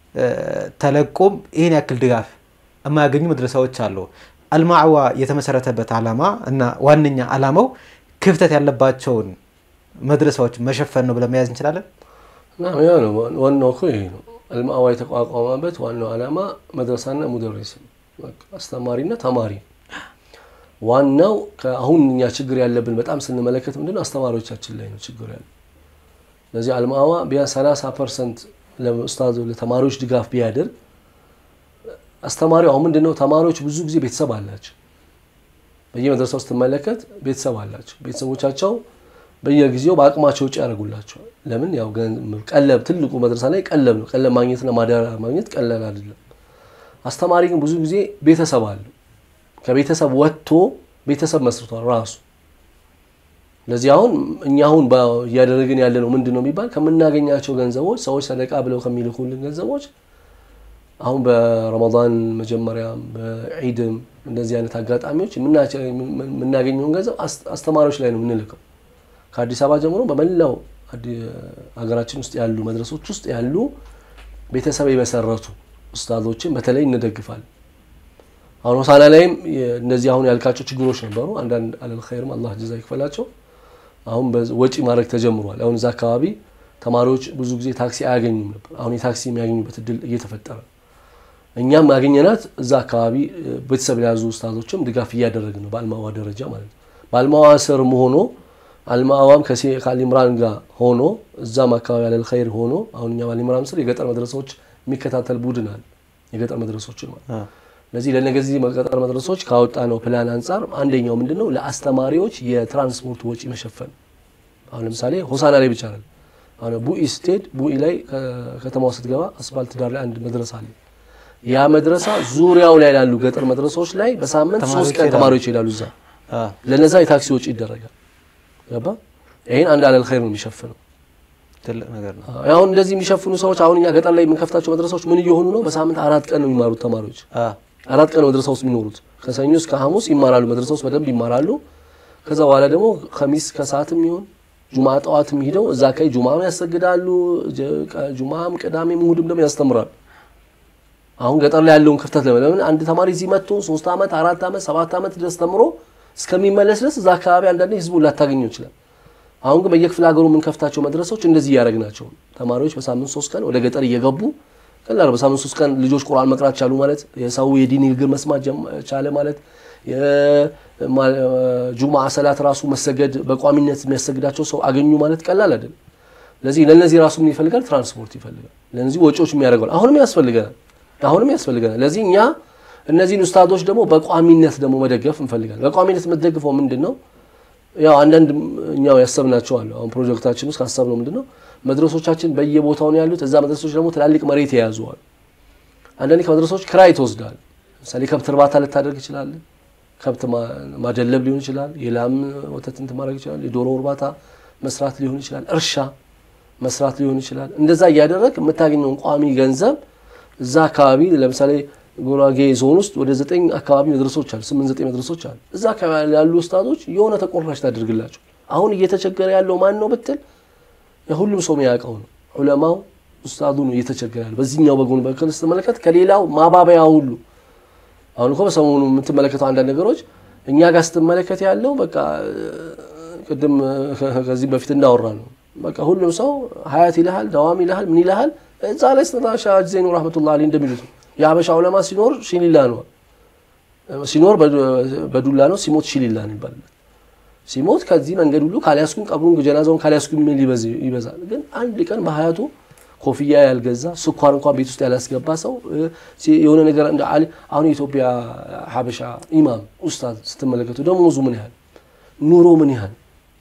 [SPEAKER 3] ተለቆም ይህን ያክል ድጋፍ የማያገኙ መድረሳዎች አሉ። አልማዕዋ የተመሰረተበት ዓላማ እና ዋነኛ ዓላማው ክፍተት ያለባቸውን መድረሳዎች መሸፈን ነው ብለን መያዝ እንችላለን።
[SPEAKER 4] ያ ነው ዋናው እኮ ይሄ ነው። አልማዕዋ የተቋቋመበት ዋናው ዓላማ መድረሳና ሙደሪስ አስተማሪና ተማሪ ዋናው አሁን እኛ ችግር ያለብን በጣም ስንመለከት ምንድነው አስተማሪዎቻችን ላይ ነው ችግር ያለ። ስለዚህ አልማዕዋ ቢያንስ 30 ፐርሰንት ለኡስታዝ ለተማሪዎች ድጋፍ ቢያደርግ አስተማሪው አሁን ምንድነው ተማሪዎች ብዙ ጊዜ ቤተሰብ አላቸው። በየመድረሳው ስትመለከት ቤተሰብ አላቸው። ቤተሰቦቻቸው በየጊዜው በአቅማቸው ውጭ ያደርጉላቸዋል። ለምን ያው ቀለብ ትልቁ መድረሳ ላይ ቀለብ ነው። ቀለብ ማግኘትና ማዳሪያ ማግኘት ቀላል አይደለም። አስተማሪ ግን ብዙ ጊዜ ቤተሰብ አለው። ከቤተሰብ ወጥቶ ቤተሰብ መስርቷል ራሱ። ለዚህ አሁን እኛ አሁን እያደረግን ያለ ነው ምንድን ነው የሚባል ከምናገኛቸው ገንዘቦች ሰዎች ሰደቃ ብለው ከሚልኩልን ገንዘቦች አሁን በረመዳን መጀመሪያም በዒድም እንደዚህ አይነት አጋጣሚዎች የምናገኘውን ገንዘብ አስተማሪዎች ላይ ነው የምንልከው። ከአዲስ አበባ ጀምሮ በመላው ሀገራችን ውስጥ ያሉ መድረሶች ውስጥ ያሉ ቤተሰብ የመሰረቱ ኡስታዞችን በተለይ እንደግፋለን። አሁን ሆሳና ላይም እነዚህ አሁን ያልካቸው ችግሮች ነበሩ። አንዳንድ አለል ኸይርም አላህ ጀዛ ይክፈላቸው። አሁን ወጪ ማድረግ ተጀምሯል። አሁን እዛ አካባቢ ተማሪዎች ብዙ ጊዜ ታክሲ አያገኙም ነበር። አሁን የታክሲ የሚያገኙበት እድል እየተፈጠረ እኛም ያገኘናት እዛ አካባቢ ቤተሰብ የያዙ ኡስታዞችም ድጋፍ እያደረግን ነው፣ በአልማዋ ደረጃ ማለት ነው። በአልማዋ ስርም ሆኖ አልማዋም ከአሊምራን ጋር ሆኖ እዛም አካባቢ አለል ኸይር ሆኖ አሁን እኛ በአሊምራን ስር የገጠር መድረሶች የሚከታተል ቡድን አለ፣ የገጠር መድረሶችን ማለት ለዚህ ለነገዚህ ገጠር መድረሶች ካወጣ ነው ፕላን አንጻር አንደኛው ምንድነው ለአስተማሪዎች የትራንስፖርት ወጪ መሸፈን። አሁን ለምሳሌ ሆሳና ላይ ብቻ አይደለም። አሁን ቡኢ ስትሄድ ቡኢ ላይ ከተማው ስትገባ አስፋልት ዳር ላይ አንድ መድረሳ አለ። ያ መድረሳ ዙሪያው ላይ ላሉ ገጠር መድረሶች ላይ በሳምንት ሶስት ቀን ተማሪዎች ይሄዳሉ። እዛ ለነዛ የታክሲ ወጪ ይደረጋል። ገባ? ይሄን አንድ አለል ኸይር ነው የሚሸፍነው።
[SPEAKER 3] ትልቅ ነገር ነው።
[SPEAKER 4] አሁን እንደዚህ የሚሸፍኑ ሰዎች አሁን እኛ ገጠር ላይ የምንከፍታቸው መድረሳዎች ምን እየሆኑ ነው? በሳምንት አራት ቀን ነው የሚማሩት ተማሪዎች አራት ቀን መድረሳ ውስጥ የሚኖሩት ከሰኞ እስከ ሐሙስ ይማራሉ። መድረሳ ውስጥ በደንብ ይማራሉ። ከዛ በኋላ ደግሞ ከሚስ ከሰዓትም ይሆን ጁማ ጠዋትም ሂደው እዛ አካባቢ ጁማም ያሰግዳሉ። ጁማም ቅዳሜም እሑድም ደግሞ ያስተምራሉ። አሁን ገጠር ላይ ያለውን ክፍተት ለምን አንድ ተማሪ እዚህ መጥቶ ሶስት ዓመት አራት ዓመት ሰባት ዓመት ድረስ ተምሮ እስከሚመለስ ድረስ እዛ አካባቢ አንዳንዴ ህዝቡን ላታገኘው ይችላል። አሁን ግን በየክፍለ ሀገሩ የምንከፍታቸው መድረሶች እንደዚህ እያደረግናቸው ተማሪዎች በሳምንት ሶስት ቀን ወደ ገጠር እየገቡ ቀላል በሳምንት ሶስት ቀን ልጆች ቁርአን መቅራት ቻሉ ማለት የሰው የዲን ንግግር መስማት ቻለ ማለት ጁማ ሰላት ራሱ መሰገድ በቋሚነት የሚያሰግዳቸው ሰው አገኙ ማለት ቀላል አይደለም። ለዚህ ለነዚህ ራሱ ምን ይፈልጋል? ትራንስፖርት ይፈልጋል። ለነዚህ ወጪዎች የሚያደርገዋል። አሁንም ያስፈልገናል አሁንም ያስፈልገናል። ለዚህ እኛ እነዚህን ኡስታዞች ደግሞ በቋሚነት ደግሞ መደገፍ እንፈልጋለን። በቋሚነት የምትደግፈው ምንድን ነው? ያው አንዳንድ እኛው ያሰብናቸው አሉ። አሁን ፕሮጀክታችን ውስጥ ካሰብነው ምንድን ነው መድረሶቻችን በየቦታው ነው ያሉት። እዛ መድረሶች ደግሞ ትላልቅ መሬት የያዙ አሉ። አንዳንዴ ከመድረሶች ክራይ ትወስዳል። ለምሳሌ ከብት እርባታ ልታደርግ ይችላል። ከብት ማደለብ ሊሆን ይችላል። የላም ወተት እንትን ማድረግ ይችላል። የዶሮ እርባታ መስራት ሊሆን ይችላል። እርሻ መስራት ሊሆን ይችላል። እንደዛ እያደረግ የምታገኘውን ቋሚ ገንዘብ እዛ አካባቢ ለምሳሌ ጉራጌ ዞን ውስጥ ወደ ዘጠኝ አካባቢ መድረሶች አሉ። ስምንት ዘጠኝ መድረሶች አሉ። እዛ አካባቢ ያሉ ኡስታዞች የሆነ ተቆራሽ ታደርግላቸው። አሁን እየተቸገረ ያለው ማን ነው ብትል የሁሉም ሰው የሚያውቀው ነው። ዑለማው ኡስታዙ ነው እየተቸገረ ያለው። በዚህኛው በጎን በኩል ስትመለከት ከሌላው ማባበያ ሁሉ አሁን እኮ በሰሞኑ የምትመለከተው አንዳንድ ነገሮች እኛ ጋር ስትመለከት ያለው በቃ ቅድም ከዚህ በፊት እንዳወራ ነው። በቃ ሁሉም ሰው ሀያት ይልሃል፣ ደዋም ይልሃል፣ ምን ይልሃል እዛ ላይ ስተታሻ ዜኑ ረህመቱላህ አለይህ እንደሚሉት የሀበሻ ዑለማ ሲኖር ሺሊላ ነው፣ ሲኖር በዱላ ነው፣ ሲሞት ሺሊላ ነው ይባላል። ሲሞት ከዚህ መንገድ ሁሉ ካልያስኩኝ ቀብሩን ጀናዛውን ካልያስኩኝ ምን ይበዛል። ግን አንድ ቀን በሀያቱ ኮፍያ ያልገዛ ስኳር እንኳን ቤት ውስጥ ያላስገባ ሰው የሆነ ነገር እንደ አሁን የኢትዮጵያ ሀበሻ ኢማም ኡስታዝ ስትመለከቱ ደሞዙ ምን ያህል ኑሮ ምን ያህል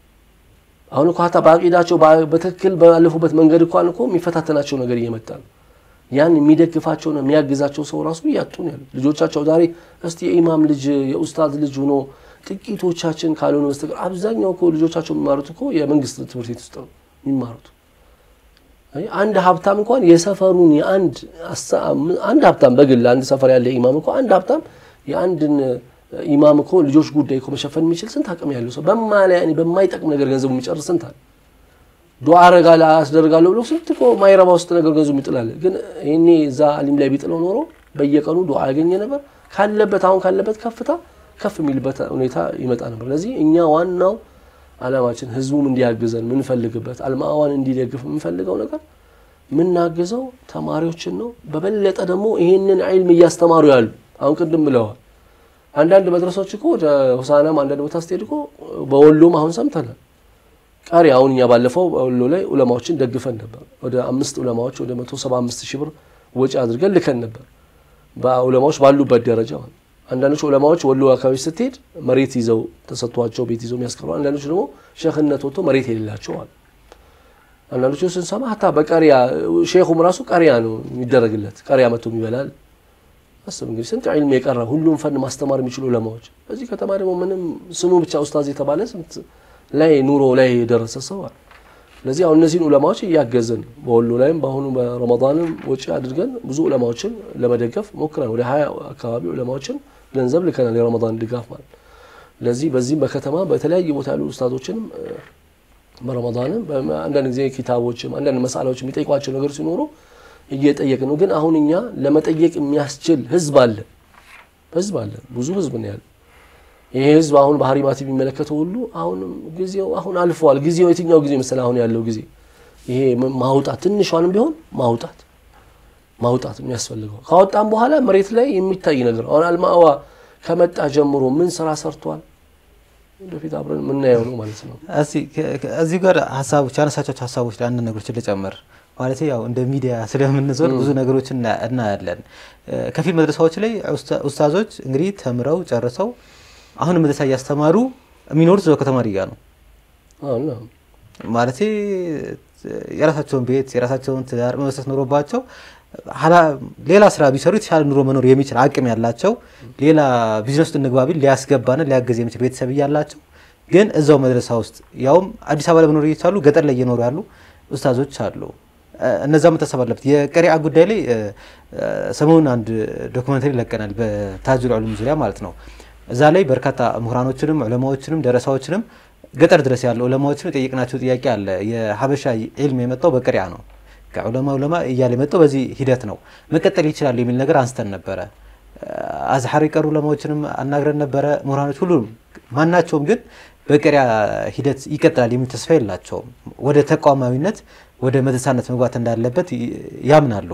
[SPEAKER 4] አሁን እኮ ሀታ በአቂዳቸው በትክክል ባለፉበት መንገድ እንኳን እኮ የሚፈታተናቸው ነገር እየመጣ ነው። ያን የሚደግፋቸውና የሚያግዛቸው ሰው ራሱ እያጡ ነው ያሉት። ልጆቻቸው ዛሬ እስቲ የኢማም ልጅ የኡስታዝ ልጅ ሆኖ ጥቂቶቻችን ካልሆነ በስተቀር አብዛኛው እኮ ልጆቻቸው የሚማሩት እኮ የመንግስት ትምህርት ቤት ውስጥ ነው የሚማሩት። አንድ ሀብታም እንኳን የሰፈሩን የአንድ አንድ ሀብታም በግል አንድ ሰፈር ያለ ኢማም እኮ አንድ ሀብታም የአንድን ኢማም እኮ ልጆች ጉዳይ እኮ መሸፈን የሚችል ስንት አቅም ያለው ሰው በማይጠቅም ነገር ገንዘቡ የሚጨርስ ስንት አለ። ዱዓ አረጋለሁ አስደርጋለሁ ብሎ ስንት እኮ ማይረባ ውስጥ ነገር ገንዘቡ ይጥላል። ግን ይሄኔ እዛ አሊም ላይ ቢጥለው ኖሮ በየቀኑ ዱዓ ያገኘ ነበር። ካለበት አሁን ካለበት ከፍታ ከፍ የሚልበት ሁኔታ ይመጣ ነበር። ለዚህ እኛ ዋናው አላማችን ህዝቡም እንዲያግዘን የምንፈልግበት አልማዋን እንዲደግፍ የምንፈልገው ነገር የምናግዘው ተማሪዎችን ነው። በበለጠ ደግሞ ይሄንን ዒልም እያስተማሩ ያሉ አሁን ቅድም ብለዋል አንዳንድ መድረሶች እኮ ወደ ሆሳናም አንዳንድ ቦታ ስትሄድ እኮ በወሎም አሁን ሰምተናል። ቀሪ አሁን እኛ ባለፈው በወሎ ላይ ዑለማዎችን ደግፈን ነበር። ወደ አምስት ዑለማዎች ወደ መቶ ሰባ አምስት ሺህ ብር ወጪ አድርገን ልከን ነበር። በዑለማዎች ባሉበት ደረጃ አንዳንዶች ዑለማዎች ወሎ አካባቢ ስትሄድ መሬት ይዘው ተሰጥቷቸው ቤት ይዘው የሚያስቀሩ፣ አንዳንዶች ደግሞ ሸህነት ወጥቶ መሬት የሌላቸው አሉ። አንዳንዶቹ ስንሰማ ሀታ በቀሪያ ሼኹም ራሱ ቀሪያ ነው የሚደረግለት ቀሪያ መጥቶ ይበላል። አስብ እንግዲህ ስንት ዒልም የቀረ ሁሉም ፈን ማስተማር የሚችሉ ዑለማዎች በዚህ ከተማ ደግሞ ምንም ስሙ ብቻ ኡስታዝ የተባለ ስንት ላይ ኑሮ ላይ የደረሰ ሰው አለ። ስለዚህ አሁን እነዚህን ዑለማዎች እያገዘን በወሎ ላይም በአሁኑ በረመዳንም ወጪ አድርገን ብዙ ዑለማዎችን ለመደገፍ ሞክረን ወደ ሀያ አካባቢ ዑለማዎችን ገንዘብ ልከናል፣ የረመዳን ድጋፍ ማለት። ለዚህ በዚህም በከተማ በተለያየ ቦታ ያሉ ኡስታዞችንም በረመዳንም አንዳንድ ጊዜ ኪታቦችም አንዳንድ መሳላዎች የሚጠይቋቸው ነገር ሲኖሩ እየጠየቅ ነው። ግን አሁን እኛ ለመጠየቅ የሚያስችል ህዝብ አለ ህዝብ አለ ብዙ ህዝብ ነው ያለ። ይሄ ህዝብ አሁን በሀሪማት የሚመለከተው ሁሉ አሁንም ጊዜው አሁን አልፈዋል። ጊዜው የትኛው ጊዜ መሰለህ? አሁን ያለው ጊዜ ይሄ ማውጣት ትንሿንም ቢሆን ማውጣት ማውጣት የሚያስፈልገው ካወጣም በኋላ መሬት ላይ የሚታይ ነገር አሁን አልማዋ ከመጣ ጀምሮ ምን ስራ ሰርቷል ወደፊት አብረን የምናየው ነው ማለት ነው።
[SPEAKER 3] እዚህ ጋር ሀሳቦች ያነሳቸው ሀሳቦች ላይ አንድ ነገሮችን ልጨምር ማለት ያው እንደ ሚዲያ ስለምንዞር ብዙ ነገሮች እናያለን። ከፊል መድረሳዎች ላይ ኡስታዞች እንግዲህ ተምረው ጨርሰው አሁን መድረሳ እያስተማሩ የሚኖሩት እዛው ከተማሪ ጋር ነው ማለት የራሳቸውን ቤት የራሳቸውን ትዳር መመስረት ኖሮባቸው ሌላ ስራ ቢሰሩ የተሻለ ኑሮ መኖር የሚችል አቅም ያላቸው ሌላ ቢዝነስ ውስጥ እንግባ ቢል ሊያስገባና ሊያገዝ የሚችል ቤተሰብ እያላቸው ግን እዛው መድረሳ ውስጥ ያውም አዲስ አበባ ላይ መኖር እየቻሉ ገጠር ላይ እየኖሩ ያሉ ኡስታዞች አሉ። እነዛ መታሰብ አለበት። የቀሪአ ጉዳይ ላይ ሰሞኑን አንድ ዶክመንተሪ ለቀናል፣ በታጁል ዑሉም ዙሪያ ማለት ነው። እዛ ላይ በርካታ ምሁራኖችንም ዑለማዎችንም ደረሳዎችንም ገጠር ድረስ ያሉ ዑለማዎችን የጠየቅናቸው ጥያቄ አለ። የሀበሻ ዒልም የመጣው በቅሪያ ነው። ከዑለማ ዑለማ እያለ የመጣው በዚህ ሂደት ነው። መቀጠል ይችላል የሚል ነገር አንስተን ነበረ። አዝሐር የቀሩ ዑለማዎችንም አናግረን ነበረ። ምሁራኖች ሁሉም ማናቸውም ግን በቅሪያ ሂደት ይቀጥላል የሚል ተስፋ የላቸውም። ወደ ተቋማዊነት ወደ መድረሳነት መግባት እንዳለበት ያምናሉ።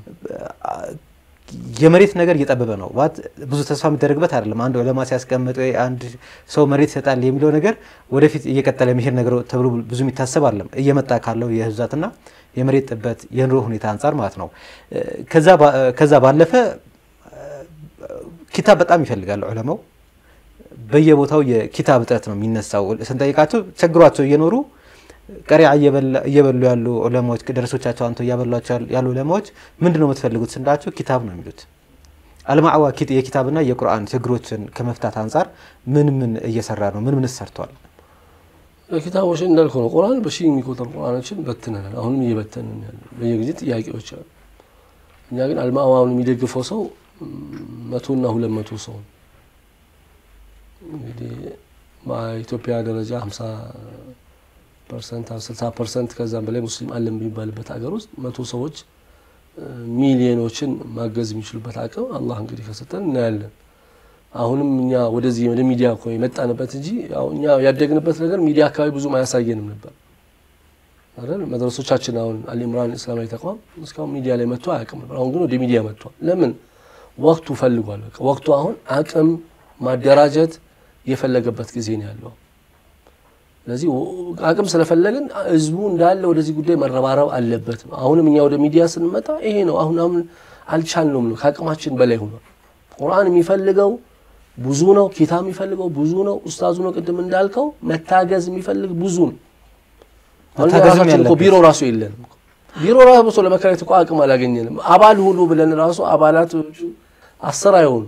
[SPEAKER 3] የመሬት ነገር እየጠበበ ነው። ባት ብዙ ተስፋ የሚደረግበት አይደለም። አንድ ዑለማ ሲያስቀምጥ ወይ አንድ ሰው መሬት ይሰጣል የሚለው ነገር ወደፊት እየቀጠለ የሚሄድ ነገር ተብሎ ብዙ የሚታሰብ አይደለም። እየመጣ ካለው የህዝብ ብዛትና የመሬት ጥበት የኑሮ ሁኔታ አንጻር ማለት ነው። ከዛ ባለፈ ኪታብ በጣም ይፈልጋል ዑለማው። በየቦታው የኪታብ እጥረት ነው የሚነሳው። ስንጠይቃቸው ቸግሯቸው እየኖሩ ቀሪያ እየበሉ ያሉ ዑለማዎች ደረሶቻቸው አንተ እያበሏቸው ያሉ ዑለማዎች ምንድን ነው የምትፈልጉት ስንላቸው ኪታብ ነው የሚሉት። አልማዕዋ የኪታብና የቁርአን ችግሮችን ከመፍታት አንጻር ምን ምን እየሰራ ነው? ምን ምን ሰርቷል?
[SPEAKER 4] ኪታቦች እንዳልከው ነው። ቁርአን በሺህ የሚቆጠሩ ቁርአኖችን በትነናል። አሁንም እየበተንን ያለ በየጊዜ ጥያቄዎች አሉ። እኛ ግን አልማዕዋውን የሚደግፈው ሰው መቶና ሁለት መቶ ሰው እንግዲህ በኢትዮጵያ ደረጃ ሀምሳ ፐርሰንት ስልሳ ፐርሰንት ከዛም በላይ ሙስሊም አለ በሚባልበት ሀገር ውስጥ መቶ ሰዎች ሚሊዮኖችን ማገዝ የሚችሉበት አቅም አላህ እንግዲህ ከሰጠን እናያለን። አሁንም እኛ ወደዚህ ወደ ሚዲያ እኮ የመጣንበት እንጂ እኛ ያደግንበት ነገር ሚዲያ አካባቢ ብዙም አያሳየንም ነበር አይደል? መድረሶቻችን አሁን አልኢምራን እስላማዊ ተቋም እስካሁን ሚዲያ ላይ መጥቶ አያውቅም ነበር። አሁን ግን ወደ ሚዲያ መጥቷል። ለምን? ወቅቱ ፈልጓል። በቃ ወቅቱ አሁን አቅም ማደራጀት የፈለገበት ጊዜ ነው ያለው። ስለዚህ አቅም ስለፈለግን ህዝቡ እንዳለ ወደዚህ ጉዳይ መረባረብ አለበት። አሁንም እኛ ወደ ሚዲያ ስንመጣ ይሄ ነው። አሁን አሁን አልቻልነውም ነው፣ ከአቅማችን በላይ ሆኗል። ቁርአን የሚፈልገው ብዙ ነው። ኪታብ የሚፈልገው ብዙ ነው። ኡስታዙ ነው ቅድም እንዳልከው መታገዝ የሚፈልግ ብዙ ነው። ቢሮ ራሱ የለንም። ቢሮ ራሱ ለመከራየት እኮ አቅም አላገኘንም። አባል ሁሉ ብለን ራሱ አባላቶቹ አስር አይሆኑም።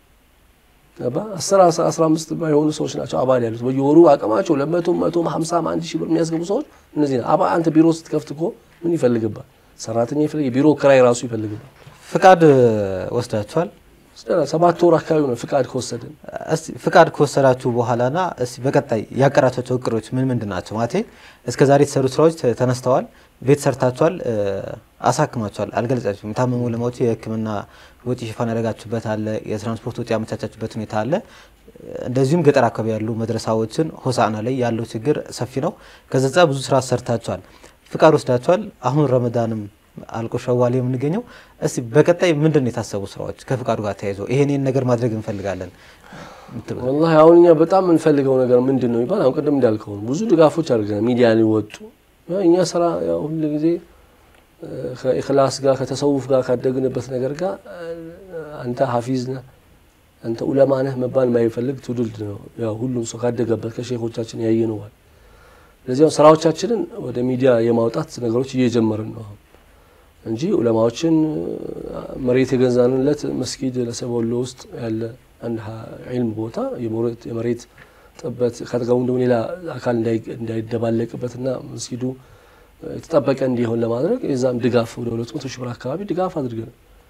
[SPEAKER 4] አስር አስራ አምስት የሆኑ ሰዎች ናቸው አባል ያሉት በየወሩ አቅማቸው ለመቶ መቶ ሀምሳ አንድ ሺህ ብር የሚያስገቡ ሰዎች እነዚህ ነው። አንተ ቢሮ ስትከፍት እኮ ምን ይፈልግባል? ሰራተኛ ይፈልግ፣ የቢሮ ክራይ ራሱ ይፈልግባል።
[SPEAKER 3] ፍቃድ ወስዳችኋል?
[SPEAKER 4] ሰባት ወር አካባቢ ነው ፍቃድ ከወሰድን።
[SPEAKER 3] እስቲ ፍቃድ ከወሰዳችሁ በኋላና እስቲ በቀጣይ ያቀራቸው እቅዶች ምን ምንድን ናቸው? ማለቴ እስከ ዛሬ የተሰሩ ስራዎች ተነስተዋል፣ ቤት ሰርታችኋል፣ አሳክማችኋል፣ አልገለጻችሁም። የታመሙ ዑለማዎች የሕክምና ወጪ ሽፋን ያደረጋችሁበት አለ፣ የትራንስፖርት ወጪ ያመቻቻችሁበት ሁኔታ አለ። እንደዚሁም ገጠር አካባቢ ያሉ መድረሳዎችን ሆሳዕና ላይ ያለው ችግር ሰፊ ነው። ከዛ ብዙ ስራ ሰርታችኋል፣ ፍቃድ ወስዳችኋል። አሁን ረመዳንም አልቆ ሸዋል የምንገኘው እስቲ በቀጣይ ምንድን ነው የታሰቡ ስራዎች ከፍቃዱ ጋር ተያይዞ ይሄንን ነገር ማድረግ እንፈልጋለን?
[SPEAKER 4] ወላሂ አሁን እኛ በጣም የምንፈልገው ነገር ምንድን ነው ይባል አሁን ቅድም እንዳልከው ብዙ ድጋፎች አድርገናል። ሚዲያ ሊወጡ እኛ ስራ ሁል ጊዜ ከኢክላስ ጋር ከተሰውፍ ጋር ካደግንበት ነገር ጋር አንተ ሀፊዝ ነህ አንተ ኡለማ ነህ መባል የማይፈልግ ትውልድ ነው። ያው ሁሉም ሰው ካደገበት ከሼኾቻችን ያየነዋል። ለዚያው ስራዎቻችንን ወደ ሚዲያ የማውጣት ነገሮች እየጀመርን ነው እንጂ ዑለማዎችን መሬት የገዛንለት መስጊድ ለሰበሎ ውስጥ ያለ አንድ ዒልም ቦታ የመሬት ጥበት ከጥቅሙ ደግሞ ሌላ አካል እንዳይደባለቅበትና መስጊዱ የተጠበቀ እንዲሆን ለማድረግ የዛም ድጋፍ ወደ ሁለት መቶ ሺህ ብር አካባቢ ድጋፍ አድርገን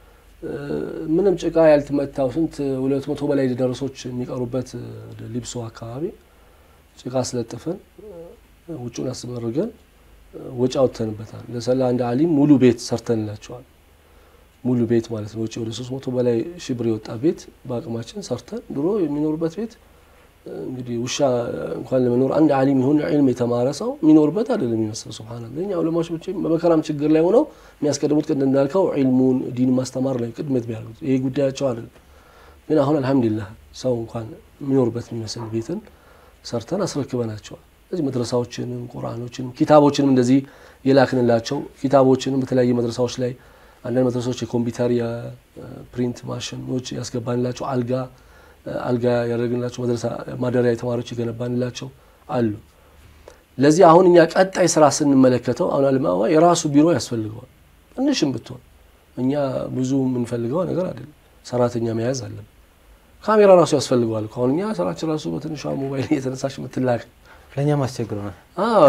[SPEAKER 4] ምንም ጭቃ ያልተመታው ስንት ሁለት መቶ በላይ ደረሶች የሚቀሩበት ሊብሶ አካባቢ ጭቃ አስለጥፈን ውጩን አስመርገን ወጪ አውጥተንበታል። ለሰላ አንድ አሊም ሙሉ ቤት ሰርተንላቸዋል። ሙሉ ቤት ማለት ነው። ወጪ ወደ ሶስት መቶ በላይ ሺህ ብር የወጣ ቤት በአቅማችን ሰርተን ድሮ የሚኖሩበት ቤት እንግዲህ ውሻ እንኳን ለመኖር አንድ አሊም ይሁን ዒልም የተማረ ሰው የሚኖርበት አይደለም የሚመስለው። ሱብሃነላህ እኛ ዑለማዎች ብቻ በመከራም ችግር ላይ ሆነው የሚያስቀድሙት ቅድም እንዳልከው ዒልሙን ዲን ማስተማር ላይ ቅድመት ቢያደርጉት ይሄ ጉዳያቸው አይደለም። ግን አሁን አልሐምዱሊላህ ሰው እንኳን የሚኖርበት የሚመስል ቤትን ሰርተን አስረክበናቸዋል። እዚህ መድረሳዎችንም ቁርአኖችንም ኪታቦችንም እንደዚህ የላክንላቸው ኪታቦችንም በተለያየ መድረሳዎች ላይ አንዳንድ መድረሳዎች የኮምፒውተር የፕሪንት ማሽኖች ያስገባንላቸው አልጋ አልጋ ያደረግንላቸው መድረሳ ማደሪያ የተማሪዎች የገነባንላቸው አሉ። ለዚህ አሁን እኛ ቀጣይ ስራ ስንመለከተው አሁን አልማዋ የራሱ ቢሮ ያስፈልገዋል። ትንሽም ብትሆን እኛ ብዙ የምንፈልገው ነገር አይደለም። ሰራተኛ መያዝ አለብን። ካሜራ ራሱ ያስፈልገዋል። አሁን እኛ ስራችን ራሱ በትንሿ ሞባይል የተነሳሽ የምትላክ
[SPEAKER 3] ለእኛም አስቸግሮ ነው።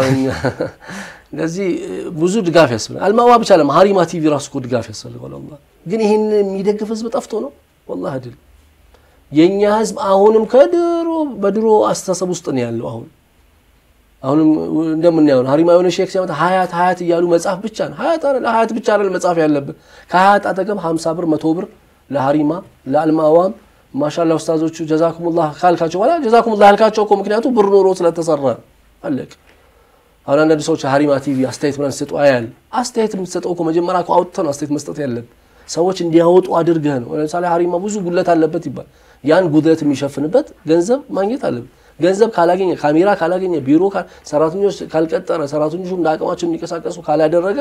[SPEAKER 4] እንደዚህ ብዙ ድጋፍ ያስፈልጋል። አልማዋ ብቻ ለም ሀሪማ ቲቪ ራሱ እኮ ድጋፍ ያስፈልገዋል። አላህ ግን ይህን የሚደግፍ ህዝብ ጠፍቶ ነው ወላሂ አይደለም። የእኛ ህዝብ አሁንም ከድሮ በድሮ አስተሳሰብ ውስጥ ነው ያለው። አሁን አሁንም እንደምናየው ነው። ሀሪማ የሆነ ሼክ ሲያመጣ ሀያት ሀያት እያሉ መጽሐፍ ብቻ ነው። ሀያት አይደል ሀያት ብቻ አይደል መጽሐፍ ያለብን ከሀያት አጠገብ 50 ብር መቶ ብር ለሀሪማ ለአልማዋም ማሻላ ኡስታዞቹ ጀዛኩሙላህ ካልካቸው በኋላ ጀዛኩሙላህ ያልካቸው እኮ ምክንያቱም ብር ኖሮ ስለተሰራ አለቅ። አሁን አንዳንድ ሰዎች ሀሪማ ቲቪ አስተያየት ምናምን ሲሰጡ አያል አስተያየት የምትሰጠው እኮ መጀመሪያ እኮ አውጥተህ ነው አስተያየት መስጠት ያለብን። ሰዎች እንዲያወጡ አድርገህ ነው። ለምሳሌ ሀሪማ ብዙ ጉድለት አለበት ይባል ያን ጉድለት የሚሸፍንበት ገንዘብ ማግኘት አለብን። ገንዘብ ካላገኘ ካሜራ ካላገኘ ቢሮ ሰራተኞች ካልቀጠረ ሰራተኞቹ እንደ አቅማቸው እንዲንቀሳቀሱ ካላደረገ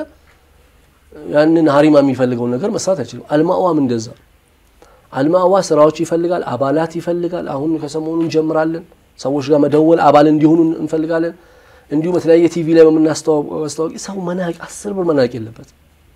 [SPEAKER 4] ያንን ሀሪማ የሚፈልገውን ነገር መስራት አይችልም። አልማዋም እንደዛ አልማዋ ስራዎች ይፈልጋል፣ አባላት ይፈልጋል። አሁን ከሰሞኑ እንጀምራለን። ሰዎች ጋር መደወል አባል እንዲሆኑ እንፈልጋለን። እንዲሁም በተለያየ ቲቪ ላይ በምናስተዋወቂ ሰው መናቅ አስር ብር መናቅ የለበት።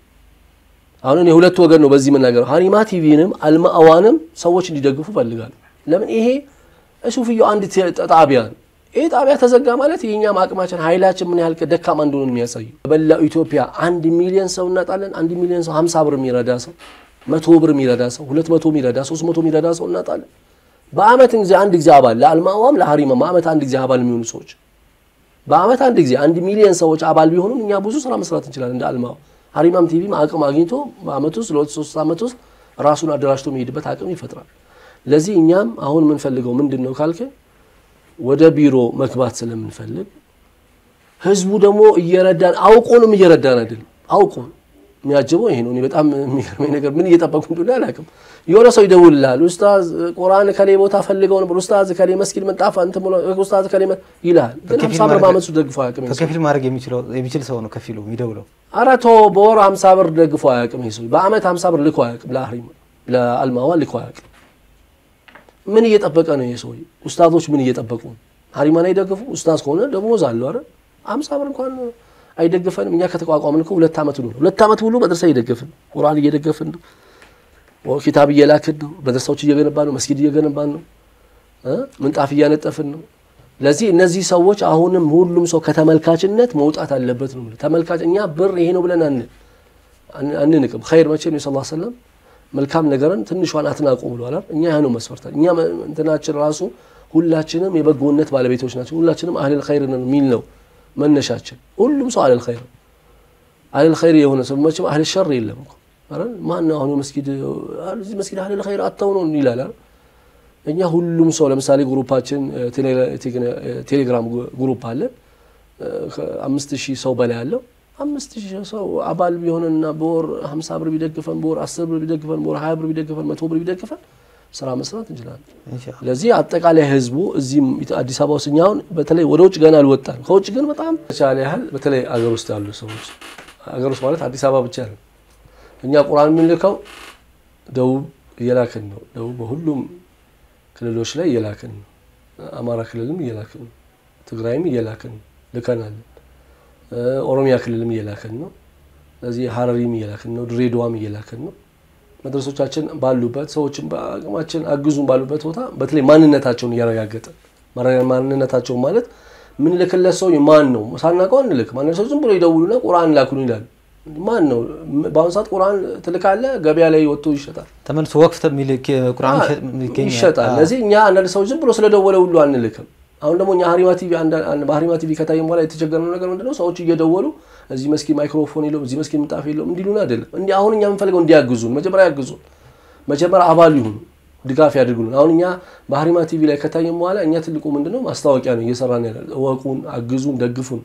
[SPEAKER 4] አሁን የሁለት ወገን ነው በዚህ መናገር ሀሪማ ቲቪንም አልማዋንም ሰዎች እንዲደግፉ ፈልጋል። ለምን ይሄ ሱፍያው አንድ ጣቢያ ነው። ይህ ጣቢያ ተዘጋ ማለት የእኛም አቅማችን ኃይላችን ምን ያህል ደካማ እንደሆነ የሚያሳዩ በመላው ኢትዮጵያ አንድ ሚሊዮን ሰው እናጣለን። አንድ ሚሊዮን ሰው ሀምሳ ብር የሚረዳ ሰው መቶ ብር የሚረዳ ሰው ሁለት መቶ የሚረዳ ሶስት መቶ የሚረዳ ሰው እናጣለን። በአመት ጊዜ አንድ ጊዜ አባል ለአልማዋም ለሀሪማ በአመት አንድ ጊዜ አባል የሚሆኑ ሰዎች በአመት አንድ ጊዜ አንድ ሚሊዮን ሰዎች አባል ቢሆኑም እኛ ብዙ ስራ መስራት እንችላለን። እንደ አልማዋ ሀሪማም ቲቪም አቅም አግኝቶ በአመት ውስጥ ለሁለት ሶስት አመት ውስጥ ራሱን አደራጅቶ የሚሄድበት አቅም ይፈጥራል። ለዚህ እኛም አሁን የምንፈልገው ምንድን ነው ካልከ ወደ ቢሮ መግባት ስለምንፈልግ ህዝቡ ደግሞ እየረዳን አውቆንም እየረዳን አይደለም አውቆን የሚያጅበው ይሄ ነው። እኔ በጣም የሚገርመኝ ነገር ምን እየጠበቁ እንደሆነ አላውቅም። የሆነ ሰው ይደውልልሃል። ኡስታዝ ቁርአን ከሌ ቦታ ፈልገው ነበር፣ ኡስታዝ ከሌ መስጊድ ምንጣፍ እንትን ብሎ ኡስታዝ ከሌ ይልሃል። ግን ሀምሳ ብር በአመት ውስጥ ደግፎ አያውቅም።
[SPEAKER 3] በከፊል ማድረግ የሚችል ሰው ነው ከፊሉ የሚደውለው።
[SPEAKER 4] ኧረ ተው፣ በወር ሀምሳ ብር ደግፎ አያውቅም። ይሄ ሰው በአመት ሀምሳ ብር ልኮ አያውቅም። ለአህሪም ለአልማዋ ልኮ አያውቅም። ምን እየጠበቀ ነው ይሄ ሰው? ኡስታዞች ምን እየጠበቁ ነው? ሀሪማን አይደግፉ? ኡስታዝ ከሆነ ደሞዝ አለው አይደል? ሀምሳ ብር እንኳን አይደግፈንም። እኛ ከተቋቋምን እኮ ሁለት ዓመት ነው። ሁለት ዓመት ሙሉ መድረሳ እየደገፍን ነው። ቁርአን እየደገፍን ነው። ኪታብ እየላክን ነው። መድረሳዎች እየገነባን ነው። መስጊድ እየገነባን ነው። ምንጣፍ እያነጠፍን ነው። ለዚህ እነዚህ ሰዎች አሁንም ሁሉም ሰው ከተመልካችነት መውጣት አለበት ነው። ተመልካች እኛ ብር ይሄ ነው ብለን አንንቅም። ኸይር መቼም ነው ሰለላሁ ዐለይሂ ወሰለም መልካም ነገርን ትንሿን አትናቁ ብለዋል። እኛ ያ ነው መስፈርታል። እኛ እንትናችን ራሱ ሁላችንም የበጎነት ባለቤቶች ናቸው። ሁላችንም አህለል ኸይር ነን የሚል ነው መነሻችን ሁሉም ሰው አለል ኸይር አለል ኸይር የሆነ ሰው መቼም አህለል ሸር የለም እኮ አይደል? ማን ነው አሁን መስጊድ እዚህ መስጊድ አህለል ኸይር አተው ነው ይላል አይደል? እኛ ሁሉም ሰው ለምሳሌ ግሩፓችን ቴሌግራም ግሩፕ አለ አምስት ሺህ ሰው በላይ አለው። አምስት ሺህ ሰው አባል ቢሆንና በወር ሀምሳ ብር ቢደግፈን በወር አስር ብር ቢደግፈን በወር ሀያ ብር ቢደግፈን መቶ ብር ቢደግፈን ስራ መስራት እንችላለን። ለዚህ አጠቃላይ ህዝቡ እዚህም አዲስ አበባ ውስጥ እኛ አሁን በተለይ ወደ ውጭ ገና አልወጣን። ከውጭ ግን በጣም ተቻለ ያህል በተለይ አገር ውስጥ ያሉ ሰዎች አገር ውስጥ ማለት አዲስ አበባ ብቻ ነው። እኛ ቁርአን የምንልከው ደቡብ እየላክን ነው። ደቡብ በሁሉም ክልሎች ላይ እየላክን ነው። አማራ ክልልም እየላክን ነው። ትግራይም እየላክን ነው፣ ልከናል። ኦሮሚያ ክልልም እየላክን ነው። ስለዚህ ሀረሪም እየላክን ነው። ድሬዳዋም እየላክን ነው። መድረሶቻችን ባሉበት ሰዎችን በአቅማችን አግዙን ባሉበት ቦታ በተለይ ማንነታቸውን እያረጋገጠ ማንነታቸውን ማለት ምንልክለት ሰው ማን ነው ሳናውቀው አንልክ። ማን ሰው ዝም ብሎ ይደውሉና ቁርአን ላኩን ይላል። ማን ነው? በአሁኑ ሰዓት ቁርአን ትልካለህ፣ ገበያ ላይ ወጥቶ ይሸጣል፣
[SPEAKER 3] ተመልሶ ወቅት ቁርአን
[SPEAKER 4] ይሸጣል። ለዚህ እኛ አንዳንድ ሰዎች ዝም ብሎ ስለደወለ ሁሉ አንልክም። አሁን ደግሞ እኛ ሀሪማ ቲቪ በሀሪማ ቲቪ ከታየም በኋላ የተቸገረው ነገር ምንድነው? ሰዎች እየደወሉ እዚህ መስኪን ማይክሮፎን የለውም እዚህ መስኪን ምንጣፍ የለውም እንዲሉን አይደለም። እንዲህ አሁን እኛ የምንፈልገው እንዲያግዙን፣ መጀመሪያ ያግዙን፣ መጀመሪያ አባል ይሁኑ፣ ድጋፍ ያድርጉልን። አሁን እኛ በሀሪማ ቲቪ ላይ ከታየም በኋላ እኛ ትልቁ ምንድነው ማስታወቂያ ነው እየሰራን ያለ። እወቁን፣ አግዙን፣ ደግፉን።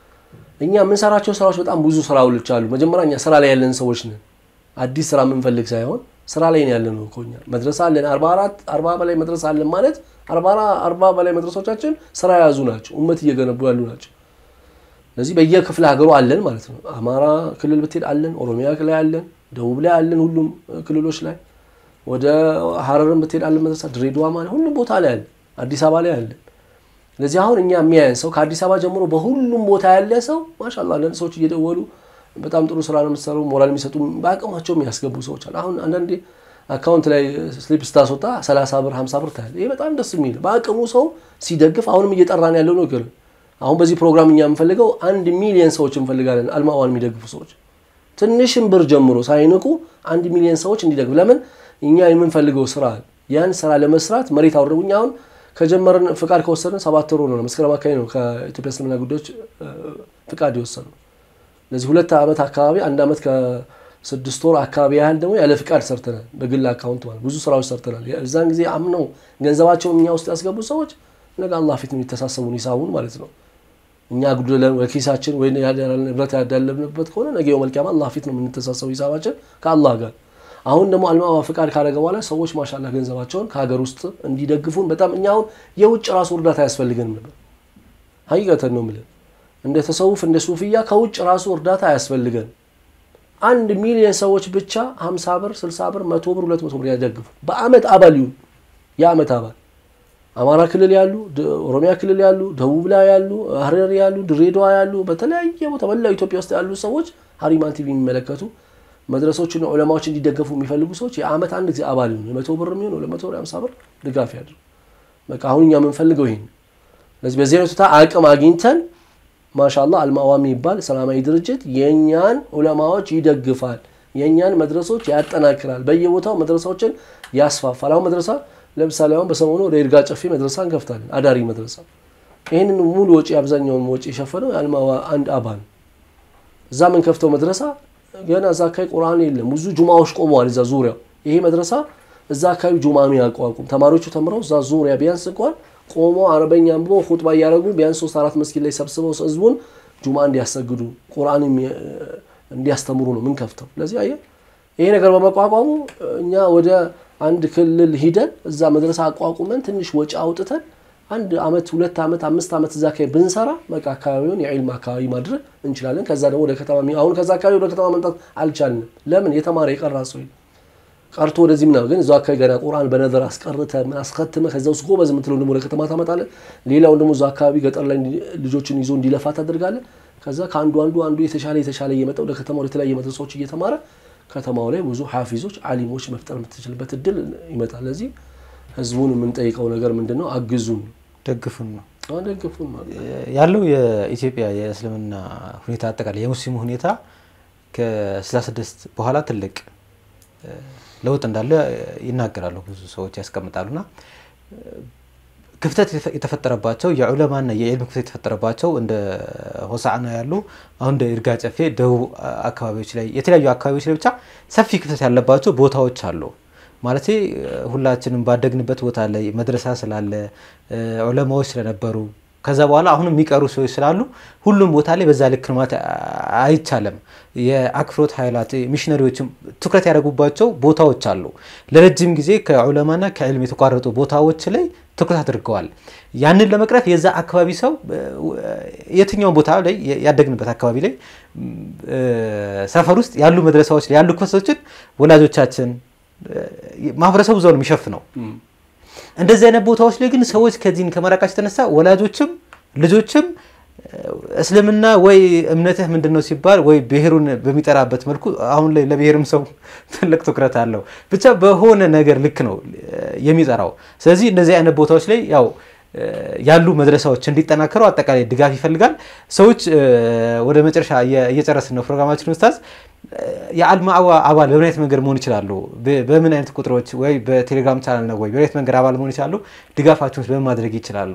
[SPEAKER 4] እኛ የምንሰራቸው ስራዎች በጣም ብዙ ስራዎች አሉ። መጀመሪያ እኛ ስራ ላይ ያለን ሰዎች ነን። አዲስ ስራ የምንፈልግ ሳይሆን ስራ ላይ ነው ያለን እኮ እኛ መድረሳ አለን። አርባ አራት አርባ በላይ መድረሳ አለን ማለት አርባ በላይ መድረሶቻችን ስራ የያዙ ናቸው። እመት እየገነቡ ያሉ ናቸው። ስለዚህ በየክፍለ ሀገሩ አለን ማለት ነው። አማራ ክልል ብትሄድ አለን፣ ኦሮሚያ ላይ አለን፣ ደቡብ ላይ አለን፣ ሁሉም ክልሎች ላይ ወደ ሀረርም ብትሄድ አለን መድረሳ፣ ድሬዳዋ ማለት ሁሉም ቦታ ላይ አለን፣ አዲስ አበባ ላይ አለን። ስለዚህ አሁን እኛ የሚያየን ሰው ከአዲስ አበባ ጀምሮ በሁሉም ቦታ ያለ ሰው ማሻላ አንዳንድ ሰዎች እየደወሉ በጣም ጥሩ ስራ ነው የምትሰሩ ሞራል የሚሰጡ በአቅማቸው የሚያስገቡ ሰዎች አሉ። አሁን አንዳንዴ አካውንት ላይ ስሊፕ ስታስወጣ 30 ብር 50 ብር ታያለ። ይሄ በጣም ደስ የሚል በአቅሙ ሰው ሲደግፍ አሁንም እየጠራን ያለው ነገር አሁን በዚህ ፕሮግራም እኛ የምፈልገው አንድ ሚሊየን ሰዎች እንፈልጋለን። አልማዋን የሚደግፉ ሰዎች ትንሽም ብር ጀምሮ ሳይንቁ አንድ ሚሊየን ሰዎች እንዲደግፍ። ለምን እኛ የምንፈልገው ስራ ያን ስራ ለመስራት መሬት አውርደው እኛ አሁን ከጀመርን ፍቃድ ከወሰድን ሰባት ወር ነው። መስከረም አካባቢ ነው ከኢትዮጵያ እስልምና ጉዳዮች ፍቃድ የወሰኑ። ለዚህ ሁለት ዓመት አካባቢ አንድ ዓመት ከስድስት ወር አካባቢ ያህል ደግሞ ያለ ፍቃድ ሰርተናል። በግል አካውንት ማለት ብዙ ስራዎች ሰርተናል። እዛን ጊዜ አምነው ገንዘባቸውን እኛ ውስጥ ያስገቡ ሰዎች ነገ አላህ ፊት የሚተሳሰቡን ሂሳቡን ማለት ነው። እኛ ጉድለን በኪሳችን ወይ ንብረት ያዳለብንበት ከሆነ ነገ የውመል ቂያማ አላህ ፊት ነው የምንተሳሰቡ ሂሳባችን ከአላህ ጋር። አሁን ደግሞ አልማዋ ፍቃድ ካደረገ በኋላ ሰዎች ማሻላ ገንዘባቸውን ከሀገር ውስጥ እንዲደግፉን በጣም እኛ አሁን የውጭ ራሱ እርዳታ አያስፈልገንም ነበር። ሀቂቀተን ነው የምልህ እንደ ተሰውፍ እንደ ሱፍያ ከውጭ ራሱ እርዳታ አያስፈልገን። አንድ ሚሊዮን ሰዎች ብቻ 50 ብር፣ 60 ብር፣ መቶ ብር፣ 200 ብር ያደግፉ በአመት አባል ይሁን የአመት አባል አማራ ክልል ያሉ፣ ኦሮሚያ ክልል ያሉ፣ ደቡብ ላይ ያሉ፣ ሀረር ያሉ፣ ድሬዳዋ ያሉ፣ በተለያየ ቦታ መላው ኢትዮጵያ ውስጥ ያሉ ሰዎች ሀሪማን ቲቪ የሚመለከቱ መድረሶችና ዑለማዎች እንዲደገፉ የሚፈልጉ ሰዎች የአመት አንድ ጊዜ አባል ይሁን የመቶ ብር የሚሆን ለመቶ ብር ሃምሳ ብር ድጋፍ ያድርጉ። በቃ አሁን እኛ የምንፈልገው ይሄን። ስለዚህ በዚህ አይነቱ አቅም አግኝተን ማሻላ አልማዋ የሚባል ሰላማዊ ድርጅት የእኛን ዑለማዎች ይደግፋል፣ የእኛን መድረሶች ያጠናክራል፣ በየቦታው መድረሳዎችን ያስፋፋል። አሁን መድረሳ ለምሳሌ አሁን በሰሞኑ ወደ ይርጋ ጨፌ መድረሳ እንከፍታለን፣ አዳሪ መድረሳ። ይህንን ሙሉ ወጪ አብዛኛውን ወጪ የሸፈነው የአልማዋ አንድ አባል እዛ የምንከፍተው መድረሳ ገና እዛ አካባቢ ቁርአን የለም። ብዙ ጁማዎች ቆመዋል እዛ ዙሪያው። ይሄ መድረሳ እዛ አካባቢ ጁማ የሚያቋቁም ተማሪዎቹ ተምረው እዛ ዙሪያ ቢያንስ እንኳን ቆሞ አረበኛ አንብቦ ሁጥባ እያደረጉ ቢያንስ ሶስት አራት መስጊድ ላይ ሰብስበው ህዝቡን ጁማ እንዲያሰግዱ ቁርአን እንዲያስተምሩ ነው ምን ከፍተው። ስለዚህ አየህ ይሄ ነገር በመቋቋሙ እኛ ወደ አንድ ክልል ሂደን እዛ መድረሳ አቋቁመን ትንሽ ወጪ አውጥተን አንድ አመት ሁለት አመት አምስት አመት እዛ አካባቢ ብንሰራ በቃ አካባቢውን የዒልም አካባቢ ማድረግ እንችላለን። ከዛ ደግሞ ወደ ከተማ አሁን ከዛ አካባቢ ወደ ከተማ መምጣት አልቻልንም። ለምን የተማረ የቀራ ሰው ቀርቶ ወደዚህ ምናምን ግን እዛው አካባቢ ገና ቁርአን በነዘር አስቀርተ ምን አስከትመ ከዛ ውስጥ ጎበዝ የምትለው ደግሞ ወደ ከተማ ታመጣለህ። ሌላውን ደግሞ እዛው አካባቢ ገጠር ላይ ልጆችን ይዞ እንዲለፋ ታደርጋለህ። ከዛ ከአንዱ አንዱ አንዱ የተሻለ የተሻለ እየመጣ ወደ ከተማ ወደ ተለያየ መድረሳዎች እየተማረ ከተማው ላይ ብዙ ሐፊዞች አሊሞች መፍጠር የምትችልበት እድል ይመጣል። ለዚህ ህዝቡን የምንጠይቀው ነገር ምንድን ነው? አግዙን፣
[SPEAKER 3] ደግፉን ነው
[SPEAKER 4] ደግፉን ማለት
[SPEAKER 3] ያለው የኢትዮጵያ የእስልምና ሁኔታ አጠቃላይ የሙስሊሙ ሁኔታ ከ66 በኋላ ትልቅ ለውጥ እንዳለ ይናገራሉ፣ ብዙ ሰዎች ያስቀምጣሉና ክፍተት የተፈጠረባቸው የዑለማና የዕልም ክፍተት የተፈጠረባቸው እንደ ሆሳዕና ያሉ አሁን እንደ ይርጋ ጨፌ ደቡብ አካባቢዎች ላይ የተለያዩ አካባቢዎች ላይ ብቻ ሰፊ ክፍተት ያለባቸው ቦታዎች አሉ። ማለት ሁላችንም ባደግንበት ቦታ ላይ መድረሳ ስላለ ዑለማዎች ስለነበሩ ከዛ በኋላ አሁንም የሚቀሩ ሰዎች ስላሉ ሁሉም ቦታ ላይ በዛ ልክ ልማት አይቻልም። የአክፍሮት ኃይላት ሚሽነሪዎችም ትኩረት ያደረጉባቸው ቦታዎች አሉ። ለረጅም ጊዜ ከዑለማና ከዕልም የተቋረጡ ቦታዎች ላይ ትኩረት አድርገዋል። ያንን ለመቅረፍ የዛ አካባቢ ሰው የትኛውን ቦታ ላይ ያደግንበት አካባቢ ላይ ሰፈር ውስጥ ያሉ መድረሳዎች ላይ ያሉ ክፍተቶችን ወላጆቻችን ማህበረሰቡ እዛው ነው የሚሸፍነው። እንደዚህ አይነት ቦታዎች ላይ ግን ሰዎች ከዚህን ከመራቃቸው የተነሳ ወላጆችም ልጆችም እስልምና ወይ እምነትህ ምንድን ነው ሲባል ወይ ብሔሩን በሚጠራበት መልኩ አሁን ላይ ለብሔርም ሰው ትልቅ ትኩረት አለው። ብቻ በሆነ ነገር ልክ ነው የሚጠራው። ስለዚህ እንደዚህ አይነት ቦታዎች ላይ ያው ያሉ መድረሳዎች እንዲጠናከሩ አጠቃላይ ድጋፍ ይፈልጋል። ሰዎች ወደ መጨረሻ እየጨረስን ነው ፕሮግራማችን ኡስታዝ። የአልማዕዋ አባል በምን አይነት መንገድ መሆን ይችላሉ? በምን አይነት ቁጥሮች ወይ በቴሌግራም ቻናል ነው ወይ በምን አይነት መንገድ አባል መሆን ይችላሉ? ድጋፋቸውን በምን ማድረግ ይችላሉ?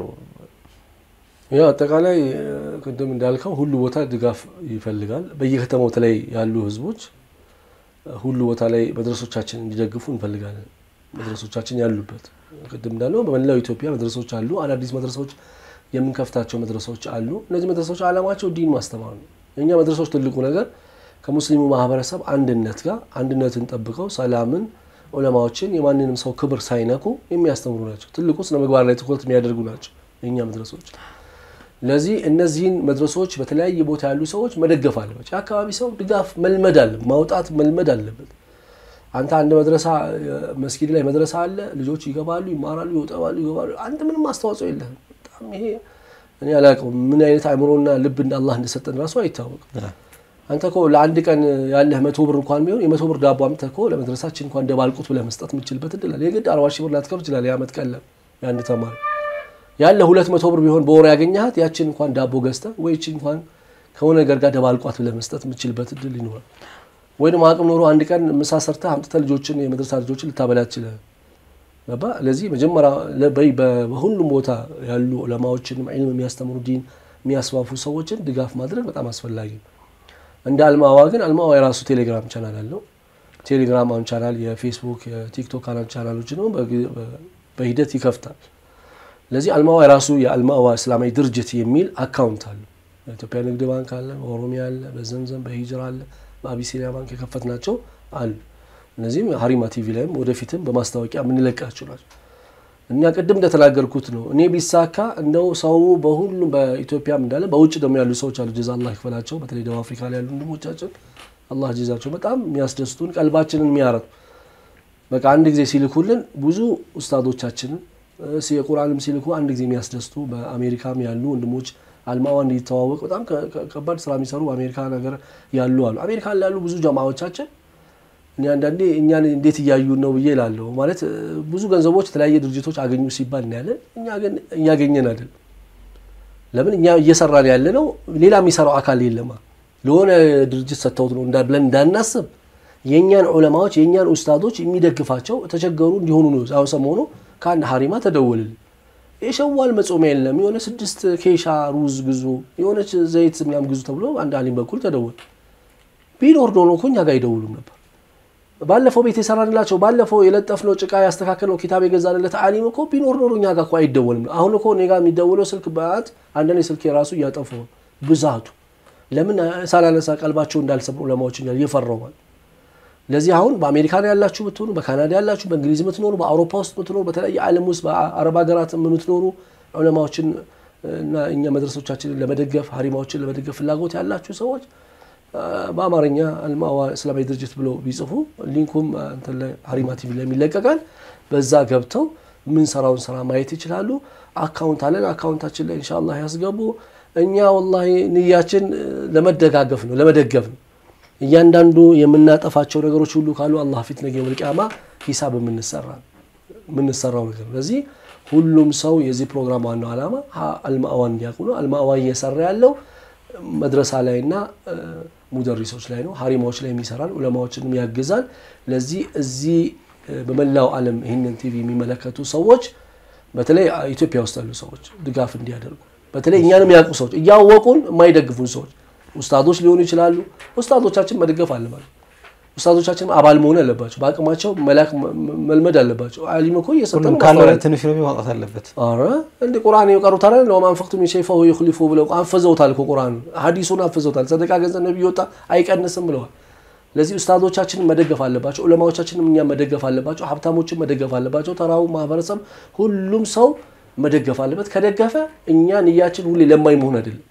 [SPEAKER 4] ያው አጠቃላይ ቅድም እንዳልከው ሁሉ ቦታ ድጋፍ ይፈልጋል። በየከተማው ላይ ያሉ ህዝቦች ሁሉ ቦታ ላይ መድረሶቻችን እንዲደግፉ እንፈልጋለን። መድረሶቻችን ያሉበት ቅድም እንዳለው በመላው ኢትዮጵያ መድረሶች አሉ። አዳዲስ መድረሶች የምንከፍታቸው መድረሶች አሉ። እነዚህ መድረሶች ዓላማቸው ዲን ማስተማር ነው። የእኛ መድረሶች ትልቁ ነገር ከሙስሊሙ ማህበረሰብ አንድነት ጋር አንድነትን ጠብቀው ሰላምን፣ ዑለማዎችን የማንንም ሰው ክብር ሳይነኩ የሚያስተምሩ ናቸው። ትልቁ ስነ ምግባር ላይ ትኩረት የሚያደርጉ ናቸው የእኛ መድረሶች። ለዚህ እነዚህን መድረሶች በተለያየ ቦታ ያሉ ሰዎች መደገፍ አለባቸው። የአካባቢ ሰው ድጋፍ መልመድ አለ ማውጣት መልመድ አለበት። አንተ አንድ መድረሳ መስጊድ ላይ መድረሳ አለ፣ ልጆች ይገባሉ፣ ይማራሉ፣ ይወጣሉ፣ ይገባሉ። አንተ ምንም አስተዋጽኦ የለህም። በጣም ይሄ እኔ አላውቀውም ምን አይነት አእምሮና ልብ እንደ አላህ እንደሰጠን ራሱ አይታወቅም። አንተ እኮ ለአንድ ቀን ያለህ መቶ ብር እንኳን ቢሆን የመቶ ብር ዳቦ አምጥተህ እኮ ለመድረሳችን እንኳን ደባልቁት ብለህ መስጠት የምችልበት እድል አለ። የግድ አርባ ሺህ ብር ላትከፍል ይችላል። የዓመት ቀለብ የአንድ ተማሪ ያለ ሁለት መቶ ብር ቢሆን በወር ያገኘሃት ያችን እንኳን ዳቦ ገዝተህ ወይ ይችን እንኳን ከሆነ ነገር ጋር ደባልቋት ብለህ መስጠት የምችልበት እድል ይኖራል። ወይ ደግሞ አቅም ኖሮ አንድ ቀን ምሳ ሰርተህ አምጥተህ ልጆችን የመድረሳ ልጆችን ልታበላ ትችላለህ። ገባ ለዚህ መጀመሪያ በሁሉም ቦታ ያሉ ዑለማዎችንም ዒልም የሚያስተምሩ ዲን የሚያስፋፉ ሰዎችን ድጋፍ ማድረግ በጣም አስፈላጊ ነው። እንደ አልማዋ ግን አልማዋ የራሱ ቴሌግራም ቻናል አለው። ቴሌግራም አሁን ቻናል የፌስቡክ የቲክቶክ አናል ቻናሎች ነው በሂደት ይከፍታል። ለዚህ አልማዋ የራሱ የአልማዋ እስላማዊ ድርጅት የሚል አካውንት አለ። በኢትዮጵያ ንግድ ባንክ አለ፣ በኦሮሚያ አለ፣ በዘምዘም በሂጅራ አለ፣ በአቢሲኒያ ባንክ የከፈት ናቸው አሉ። እነዚህም ሀሪማ ቲቪ ላይም ወደፊትም በማስታወቂያ የምንለቃቸው ናቸው። እኛ ቅድም እንደተናገርኩት ነው። እኔ ቢሳካ እንደው ሰው በሁሉም በኢትዮጵያም እንዳለ በውጭ ደግሞ ያሉ ሰዎች አሉ። ጀዛ አላህ ይክፈላቸው። በተለይ ደቡብ አፍሪካ ላይ ያሉ ወንድሞቻችን አላህ ጀዛቸው በጣም የሚያስደስቱን ቀልባችንን የሚያረቱ በቃ አንድ ጊዜ ሲልኩልን ብዙ ኡስታዶቻችንን የቁርአንም ሲልኩ አንድ ጊዜ የሚያስደስቱ በአሜሪካም ያሉ ወንድሞች አልማዋ እንዲተዋወቅ በጣም ከባድ ስራ የሚሰሩ በአሜሪካ ነገር ያሉ አሉ። አሜሪካ ያሉ ብዙ ጀማዎቻችን እኔ አንዳንዴ እኛን እንዴት እያዩን ነው ብዬ እላለሁ። ማለት ብዙ ገንዘቦች የተለያየ ድርጅቶች አገኙ ሲባል እናያለን። እኛ ግን እያገኘን አይደል። ለምን እኛ እየሰራን ያለ ነው፣ ሌላ የሚሰራው አካል የለማ። ለሆነ ድርጅት ሰጥተውት ነው ብለን እንዳናስብ የእኛን ዑለማዎች የእኛን ኡስታዶች የሚደግፋቸው ተቸገሩ እንዲሆኑ ነው። አሁን ሰሞኑ ከአንድ ሀሪማ ተደወልል የሸዋል መጾሚያ የለም የሆነ ስድስት ኬሻ ሩዝ ግዙ፣ የሆነች ዘይት ምናምን ግዙ ተብሎ አንድ አሊም በኩል ተደወል። ቢኖር ዶኖ እኮ እኛ ጋር አይደውሉም ነበር። ባለፈው ቤት የሰራንላቸው ባለፈው የለጠፍነው ጭቃ ያስተካከልነው ኪታብ የገዛንለት አሊም እኮ ቢኖር ኖሮ እኛ ጋር እኮ አይደወልም። አሁን እኮ እኔ ጋር የሚደወለው ስልክ በአት አንዳንዴ ስልክ የራሱ እያጠፉ ብዛቱ ለምን ሳላነሳ ቀልባቸው እንዳልሰብሩ ዑለማዎች እየፈራው ማለት ለዚህ አሁን በአሜሪካን ያላችሁ ብትሆኑ በካናዳ ያላችሁ በእንግሊዝ የምትኖሩ በአውሮፓ ውስጥ የምትኖሩ በተለያየ ዓለም ውስጥ በአረብ ሀገራት የምትኖሩ ዑለማዎችን እና እኛ መድረሶቻችንን ለመደገፍ ሀሪማዎችን ለመደገፍ ፍላጎት ያላችሁ ሰዎች በአማርኛ አልማዋ እስላማዊ ድርጅት ብሎ ቢጽፉ ሊንኩም እንትን ላይ ሀሪማ ቲቪ ላይ ይለቀቃል። በዛ ገብተው የምንሰራውን ስራ ማየት ይችላሉ። አካውንት አለን። አካውንታችን ላይ ኢንሻአላህ ያስገቡ። እኛ ወላሂ ንያችን ለመደጋገፍ ነው፣ ለመደገፍ ነው። እያንዳንዱ የምናጠፋቸው ነገሮች ሁሉ ካሉ አላህ ፊት ነገ የውመል ቂያማ ሂሳብ የምንሰራው ነገር ነው። ለዚህ ሁሉም ሰው የዚህ ፕሮግራም ዋናው ዓላማ አልማእዋ እንዲያውቁ ነው። አልማእዋ እየሰራ ያለው መድረሳ ላይና ሙደሪሶች ላይ ነው። ሀሪማዎች ላይ የሚሰራል፣ ዑለማዎችንም ያግዛል። ለዚህ እዚህ በመላው ዓለም ይህንን ቲቪ የሚመለከቱ ሰዎች በተለይ ኢትዮጵያ ውስጥ ያሉ ሰዎች ድጋፍ እንዲያደርጉ በተለይ እኛንም ያውቁ ሰዎች እያወቁን የማይደግፉን ሰዎች ኡስታዶች ሊሆኑ ይችላሉ። ኡስታዶቻችን መደገፍ አለባቸው። ኡስታዶቻችን አባል መሆን አለባቸው። በአቅማቸው መላክ መልመድ አለባቸው። አሊም እኮ እየሰጠ ነው።
[SPEAKER 3] ካለው ትንሽ ነው ማውጣት አለበት።
[SPEAKER 4] ኧረ እንደ ቁርአን የቀሩት አለ ለማ አንፈቅቱ ሚን ሸይእ ፈሁወ ዩኽሊፉ ብለው አንፈዘውታል እኮ ቁርአን ሐዲሱን አንፈዘውታል። ሰደቃ ገንዘብ ነብዩ ወጣ አይቀንስም ብለዋል። ለዚህ ኡስታዶቻችንን መደገፍ አለባቸው። ዑለማዎቻችንም እኛ መደገፍ አለባቸው። ሀብታሞችን መደገፍ አለባቸው። ተራው ማህበረሰብ ሁሉም ሰው መደገፍ አለበት። ከደገፈ እኛ ንያችን ሁሌ ለማኝ መሆን አይደለም።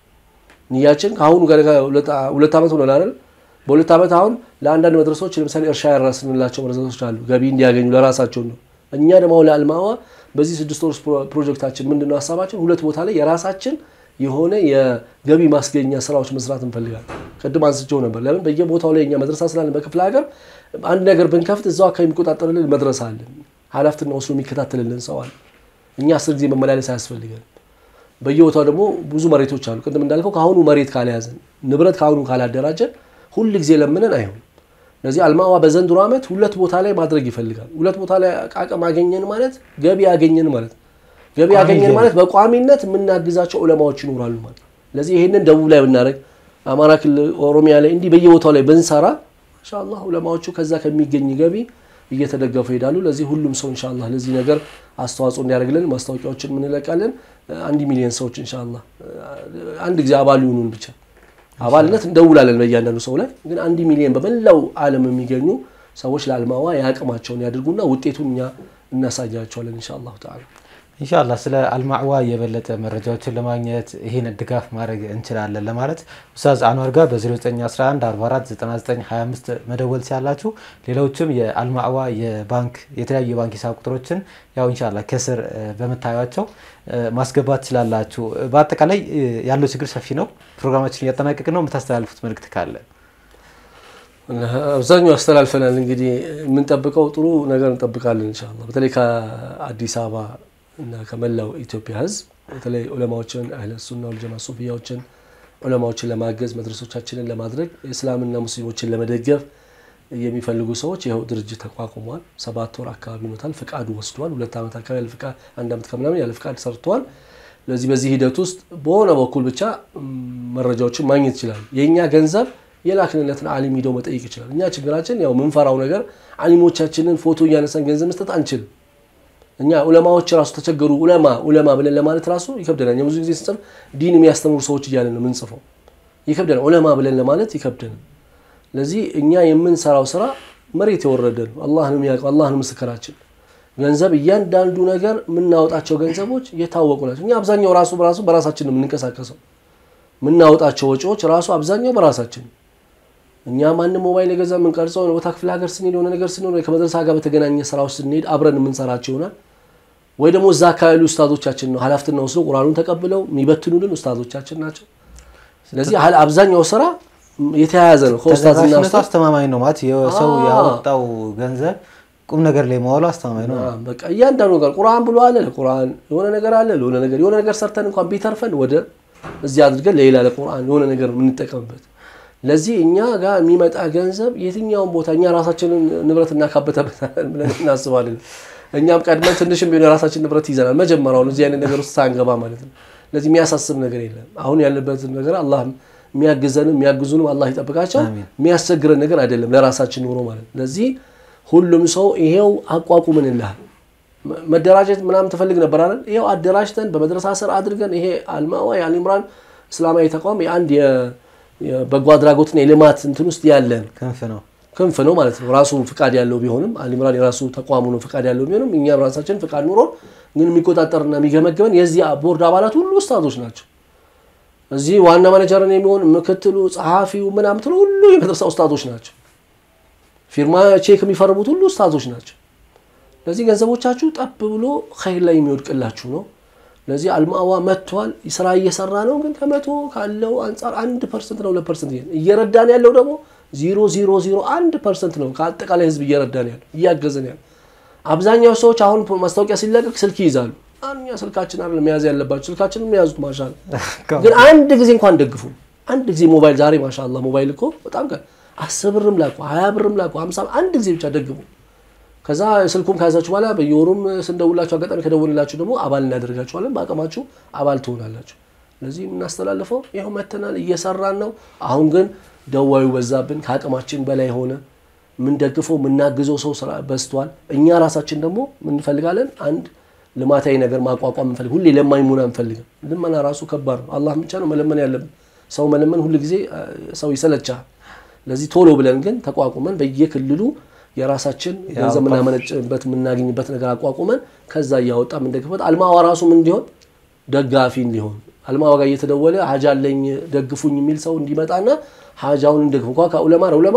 [SPEAKER 4] ንያችን ከአሁኑ ሁለት ዓመት ሆኗል አይደል? በሁለት ዓመት አሁን ለአንዳንድ መድረሶች ለምሳሌ እርሻ ያራስንላቸው መድረሶች አሉ፣ ገቢ እንዲያገኙ ለራሳቸው ነው። እኛ ደግሞ ለአልማዋ በዚህ ስድስት ወር ፕሮጀክታችን ምንድነው ሀሳባችን? ሁለት ቦታ ላይ የራሳችን የሆነ የገቢ ማስገኛ ስራዎች መስራት እንፈልጋለን። ቅድም አንስቼው ነበር። ለምን በየቦታው ላይ እኛ መድረሳ ስላለን በክፍለ ሀገር አንድ ነገር ብንከፍት እዛው አካባቢ የሚቆጣጠርልን መድረሳ አለን። ኃላፊነቱን ወስዶ የሚከታተልልን ሰው አለ። እኛ አስር ጊዜ መመላለስ አያስፈልገን። በየቦታው ደግሞ ብዙ መሬቶች አሉ። ቅድም እንዳልከው ከአሁኑ መሬት ካልያዘን ንብረት ከአሁኑ ካላደራጀን ሁል ጊዜ ለምንን አይሆንም። ስለዚህ አልማዋ በዘንድሮ ዓመት ሁለት ቦታ ላይ ማድረግ ይፈልጋል። ሁለት ቦታ ላይ አቅም አገኘን ማለት ገቢ አገኘን ማለት ገቢ አገኘን ማለት በቋሚነት የምናግዛቸው ዑለማዎች ይኖራሉ ማለት። ስለዚህ ይህንን ደቡብ ላይ ብናደርግ፣ አማራ ክልል፣ ኦሮሚያ ላይ እንዲህ በየቦታው ላይ ብንሰራ ኢንሻአላህ ዑለማዎቹ ከዛ ከሚገኝ ገቢ እየተደገፉ ይሄዳሉ። ለዚህ ሁሉም ሰው ኢንሻአላህ ለዚህ ነገር አስተዋጽኦ እንዲያደርግልን ማስታወቂያዎችን እንለቃለን። አንድ ሚሊዮን ሰዎች ኢንሻአላህ አንድ ጊዜ አባል ይሁኑን ብቻ አባልነት እንደውላለን በእያንዳንዱ ሰው ላይ ግን አንድ ሚሊዮን በመላው ዓለም የሚገኙ ሰዎች ለአልማዋ የአቅማቸውን ያድርጉና ውጤቱን እኛ እናሳያቸዋለን ኢንሻአላሁ ተዓላ።
[SPEAKER 3] ኢንሻአላህ ስለ አልማዕዋ የበለጠ መረጃዎችን ለማግኘት ይህን ድጋፍ ማድረግ እንችላለን ለማለት ኡስታዝ አንዋር ጋር በ0911 44 9925 መደወል ሲያላችሁ ሌሎችም የአልማዕዋ የባንክ የተለያዩ የባንክ ሂሳብ ቁጥሮችን ያው ኢንሻአላህ ከስር በምታዩቸው ማስገባት ትችላላችሁ። በአጠቃላይ ያለው ችግር ሰፊ ነው። ፕሮግራማችን እያጠናቀቅ ነው። የምታስተላልፉት መልእክት ካለ?
[SPEAKER 4] አብዛኛው አስተላልፈናል። እንግዲህ የምንጠብቀው ጥሩ ነገር እንጠብቃለን ኢንሻአላህ በተለይ ከአዲስ አበባ እና ከመላው ኢትዮጵያ ሕዝብ በተለይ ዑለማዎችን አህለ ሱና ወልጀማ ሱፊያዎችን ዑለማዎችን ለማገዝ መድረሶቻችንን ለማድረግ እስላምና ሙስሊሞችን ለመደገፍ የሚፈልጉ ሰዎች ይኸው ድርጅት ተቋቁሟል። ሰባት ወር አካባቢ ኖታል። ፍቃዱ ወስዷል። ሁለት ዓመት አካባቢ ያለ ፍቃድ አንድ ዓመት ከምናምን ያለ ፍቃድ ሰርተዋል። ስለዚህ በዚህ ሂደት ውስጥ በሆነ በኩል ብቻ መረጃዎችን ማግኘት ይችላል። የእኛ ገንዘብ የላክንለትን አሊም ሂደው መጠየቅ ይችላል። እኛ ችግራችን ያው ምንፈራው ነገር አሊሞቻችንን ፎቶ እያነሳን ገንዘብ መስጠት አንችልም። እኛ ዑለማዎች ራሱ ተቸገሩ ዑለማ ዑለማ ብለን ለማለት ራሱ ይከብደናል። እኛ ብዙ ጊዜ ስንጽፍ ዲን የሚያስተምሩ ሰዎች እያለን ነው የምንጽፈው። ይከብደናል። ዑለማ ብለን ለማለት ይከብደናል። ለዚህ እኛ የምንሰራው ስራ መሬት የወረደ ነው። አላህ ነው የሚያውቀው። አላህ ነው ምስክራችን። ገንዘብ እያንዳንዱ ነገር የምናወጣቸው ገንዘቦች የታወቁ ናቸው። እኛ አብዛኛው ራሱ በራሱ በራሳችን ነው የምንንቀሳቀሰው። የምናወጣቸው ወጪዎች ራሱ አብዛኛው በራሳችን እኛ ማንም ሞባይል የገዛ የምንቀርጸው ቦታ ክፍለ ሀገር ስንሄድ የሆነ ነገር ስንሆን ወይ ከመድረሳ ጋር በተገናኘ ስራዎች ስንሄድ አብረን የምንሰራቸው ይሆናል። ወይ ደግሞ እዛ አካባቢ ኡስታዞቻችን ነው ኃላፊነትና ወስደው ቁርአኑን ተቀብለው የሚበትኑልን ኡስታዞቻችን ናቸው። ስለዚህ አብዛኛው ስራ የተያያዘ ነው ከኡስታዝና
[SPEAKER 3] ተደራሽነቱ
[SPEAKER 4] ኡስታዝ
[SPEAKER 3] አስተማማኝ ነው ማለት የሰው ያወጣው ገንዘብ ቁም ነገር ላይ መዋሉ አስተማማኝ ነው።
[SPEAKER 4] በቃ እያንዳንዱ ነገር ቁርአን ብሎ አለ ለቁርአን የሆነ ነገር አለ ለሆነ ነገር የሆነ ነገር ሰርተን እንኳን ቢተርፈን ወደ እዚህ አድርገን ለሌላ ለቁርአን የሆነ ነገር የምንጠቀምበት ለዚህ እኛ ጋር የሚመጣ ገንዘብ የትኛውን ቦታ እኛ ራሳችንን ንብረት እናካበተበታለን ብለን እናስባለን። እኛም ቀድመን ትንሽም ቢሆን የራሳችን ንብረት ይዘናል። መጀመሪያውን እዚህ አይነት ነገር ውስጥ ሳንገባ ማለት ነው። ለዚህ የሚያሳስብ ነገር የለም። አሁን ያለበትን ነገር አላህ የሚያግዘንም የሚያግዙንም አላህ ይጠብቃቸው። የሚያስቸግረን ነገር አይደለም ለራሳችን ኑሮ ማለት ነው። ለዚህ ሁሉም ሰው ይሄው አቋቁምንልሃል መደራጀት ምናምን ትፈልግ ነበር አይደል? ይሄው አደራጅተን በመድረሳ ስር አድርገን ይሄ አልማዋ የአልኢምራን እስላማዊ ተቋም የአንድ የበጎ አድራጎትና የልማት እንትን ውስጥ ያለን
[SPEAKER 3] ክንፍ ነው።
[SPEAKER 4] ክንፍ ነው ማለት ነው። ራሱ ፍቃድ ያለው ቢሆንም አልኢምራን የራሱ ተቋሙ ነው ፍቃድ ያለው ቢሆንም እኛም ራሳችን ፍቃድ ኑሮ ግን የሚቆጣጠርና የሚገመገመን የዚህ ቦርድ አባላት ሁሉ ኡስታዞች ናቸው። እዚህ ዋና ማኔጀርን የሚሆን ምክትሉ፣ ጸሐፊው ምናምን ትሉ ሁሉ የመድረሳ ኡስታዞች ናቸው። ፊርማ ቼክ የሚፈርሙት ሁሉ ኡስታዞች ናቸው። ለዚህ ገንዘቦቻችሁ ጠብ ብሎ ኸይር ላይ የሚወድቅላችሁ ነው። ለዚህ አልማዋ መጥቷል፣ ስራ እየሰራ ነው። ግን ከመቶ ካለው አንጻር አንድ ፐርሰንት ነው ሁለት ፐርሰንት እየረዳን ያለው ደግሞ ዜሮ ዜሮ ዜሮ አንድ ፐርሰንት ነው ከአጠቃላይ ህዝብ እየረዳን ያለው እያገዘን ያለው። አብዛኛው ሰዎች አሁን ማስታወቂያ ሲለቀቅ ስልክ ይይዛሉ። እኛ ስልካችን አይደለም መያዝ ያለባቸው ስልካችንን የያዙት ማሻል ግን አንድ ጊዜ እንኳን ደግፉ። አንድ ጊዜ ሞባይል ዛሬ ማሻላ ሞባይል እኮ በጣም አስር ብርም ላኩ ሀያ ብርም ላኩ ሀምሳ አንድ ጊዜ ብቻ ደግፉ። ከዛ ስልኩም ከያዛችሁ በኋላ በየወሩም ስንደውላችሁ አጋጣሚ ከደወልላችሁ ደግሞ አባል እናደርጋችኋለን። በአቅማችሁ አባል ትሆናላችሁ። ስለዚህ የምናስተላልፈው ይኸው መተናል፣ እየሰራን ነው። አሁን ግን ደዋዩ በዛብን፣ ከአቅማችን በላይ ሆነ። የምንደግፈው የምናግዘው ሰው ስራ በዝቷል። እኛ ራሳችን ደግሞ ምንፈልጋለን አንድ ልማታዊ ነገር ማቋቋም እንፈልግ። ሁሌ ለማኝ መሆን አንፈልግም። ልመና ራሱ ከባድ ነው። አላህ ብቻ ነው መለመን ያለብን። ሰው መለመን ሁል ጊዜ ሰው ይሰለቻል። ለዚህ ቶሎ ብለን ግን ተቋቁመን በየክልሉ የራሳችን ገንዘብ የምናመነጭበት የምናገኝበት ነገር አቋቁመን ከዛ እያወጣ የምንደግፍበት አልማዋ ራሱ ምን እንዲሆን ደጋፊ እንዲሆን አልማዋ ጋር እየተደወለ ሀጃ አለኝ ደግፉኝ የሚል ሰው እንዲመጣና ሀጃውን እንደግፍ እንኳ ከዑለማ ዑለማ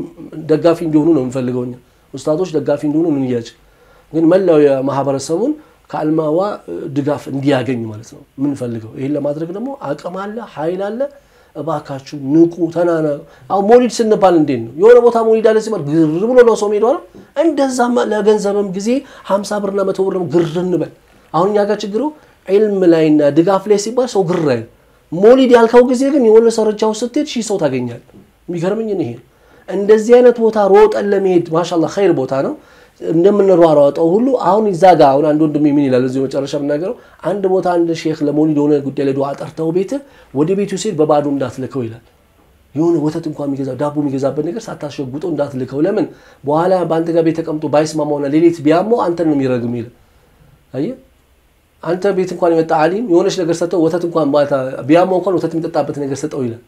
[SPEAKER 4] ደጋፊ እንዲሆኑ ነው የምንፈልገው እኛ ኡስታዞች ደጋፊ እንዲሆኑ እንያጭ ግን መላው የማህበረሰቡን ከአልማዋ ድጋፍ እንዲያገኝ ማለት ነው የምንፈልገው። ይህን ለማድረግ ደግሞ አቅም አለ፣ ኃይል አለ። እባካችሁ ንቁ፣ ተናና አሁን ሞሊድ ስንባል እንዴት ነው የሆነ ቦታ ሞሊድ አለ ሲባል ግር ብሎ ነው ሰው ሄዷ ነው። እንደዛማ ለገንዘብም ጊዜ ሀምሳ ብርና መቶ ብርም ግር እንበል። አሁን እኛ ጋር ችግሩ ዒልም ላይና ድጋፍ ላይ ሲባል ሰው ግር አይል። ሞሊድ ያልከው ጊዜ ግን የሆነ ሰረቻው ስትሄድ ሺህ ሰው ታገኛል። የሚገርምኝ ይሄ እንደዚህ አይነት ቦታ ሮጠን ለመሄድ ማሻላ ኸይር ቦታ ነው እንደምንሯሯጠው ሁሉ አሁን እዛ ጋ አሁን አንድ ወንድሜ ምን ይላል እዚህ መጨረሻ የምናገረው አንድ ቦታ አንድ ሼክ ለመውሊድ የሆነ ጉዳይ ላይ ዱዓ ጠርተው ቤት ወደ ቤቱ ሲሄድ በባዶ እንዳትልከው ይላል። የሆነ ወተት እንኳን የሚገዛ ዳቦ የሚገዛበት ነገር ሳታሸጉጠው እንዳትልከው። ለምን በኋላ በአንተ ጋር ቤት ተቀምጦ ባይስማማውና ሌሊት ቢያመው አንተን ነው የሚረግም ይላል። አየህ አንተ ቤት እንኳን የመጣ አሊም የሆነች ነገር ሰጠው ወተት እንኳን ማታ ቢያመው እንኳን ወተት የሚጠጣበት ነገር ሰጠው ይላል።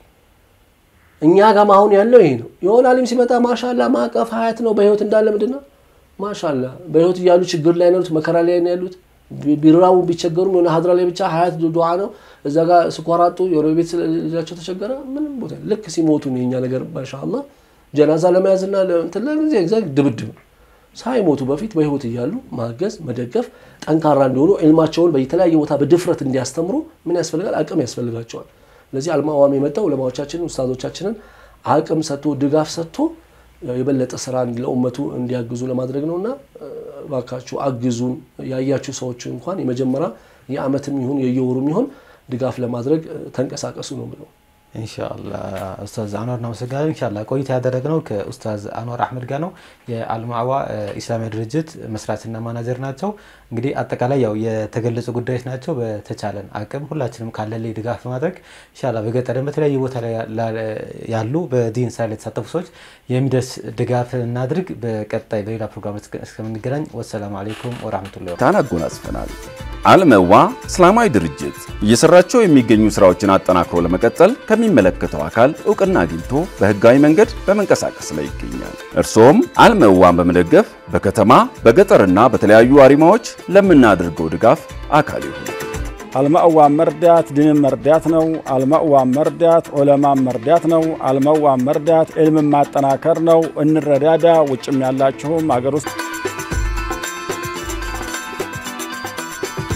[SPEAKER 4] እኛ ጋም አሁን ያለው ይሄ ነው። የሆነ አሊም ሲመጣ ማሻላ ማቀፍ ሀያት ነው በህይወት እንዳለ ምንድን ነው ማሻላ በህይወት እያሉ ችግር ላይ ነው ያሉት፣ መከራ ላይ ነው ያሉት። ቢራቡ ቢቸገሩም የሆነ ሀድራ ላይ ብቻ ሀያት ዱዓ ነው። እዛ ጋር ስኳር አጡ፣ የሆነ ቤት ልጃቸው ተቸገረ። ምንም ቦታ ልክ ሲሞቱ ነው የኛ ነገር ማሻላ ጀናዛ ለመያዝና እንትን ለጊዜ ድብድብ ሳይሞቱ በፊት በህይወት እያሉ ማገዝ፣ መደገፍ፣ ጠንካራ እንዲሆኑ ዕልማቸውን በተለያየ ቦታ በድፍረት እንዲያስተምሩ ምን ያስፈልጋል? አቅም ያስፈልጋቸዋል። ለዚህ አልማዋም የመጣው ዑለማዎቻችንን ኡስታዞቻችንን አቅም ሰጥቶ ድጋፍ ሰጥቶ የበለጠ ስራ ለኡመቱ እንዲያግዙ ለማድረግ ነው እና እባካችሁ አግዙን። ያያችሁ ሰዎች እንኳን የመጀመሪያ የአመትም ይሁን የየወሩም ይሁን ድጋፍ ለማድረግ ተንቀሳቀሱ ነው ብለው
[SPEAKER 3] ኢንሻአላ ኡስታዝ አንዋር እናመሰግናለን። ኢንሻአላ ቆይታ ያደረግነው ከኡስታዝ አንዋር አህመድ ጋር ነው። የአልማዕዋ ኢስላማዊ ድርጅት መስራችና ማናጀር ናቸው። እንግዲህ አጠቃላይ ያው የተገለጹ ጉዳዮች ናቸው። በተቻለን አቅም ሁላችንም ካለን ላይ ድጋፍ በማድረግ ኢንሻአላ በገጠርም በተለያዩ ቦታ ላይ ያሉ በዲን ስራ ላይ የተሳተፉ ሰዎች የሚደርስ ድጋፍ እናድርግ። በቀጣይ በሌላ ፕሮግራም እስከምንገናኝ ወሰላሙ አለይኩም ወራህመቱላሂ
[SPEAKER 1] ታን አጎናጽፈናል። አልመዋ እስላማዊ ድርጅት እየሰራቸው የሚገኙ ስራዎችን አጠናክሮ ለመቀጠል ከሚመለከተው አካል እውቅና አግኝቶ በህጋዊ መንገድ በመንቀሳቀስ ላይ ይገኛል። እርስዎም አልመዋን በመደገፍ በከተማ በገጠርና በተለያዩ አሪማዎች ለምናደርገው ድጋፍ አካል ይሁኑ።
[SPEAKER 2] አልማእዋን መርዳት ድንን መርዳት ነው። አልማእዋን መርዳት ዑለማን መርዳት ነው። አልማእዋን መርዳት ዕልምን ማጠናከር ነው። እንረዳዳ። ውጭም ያላችሁም አገር ውስጥ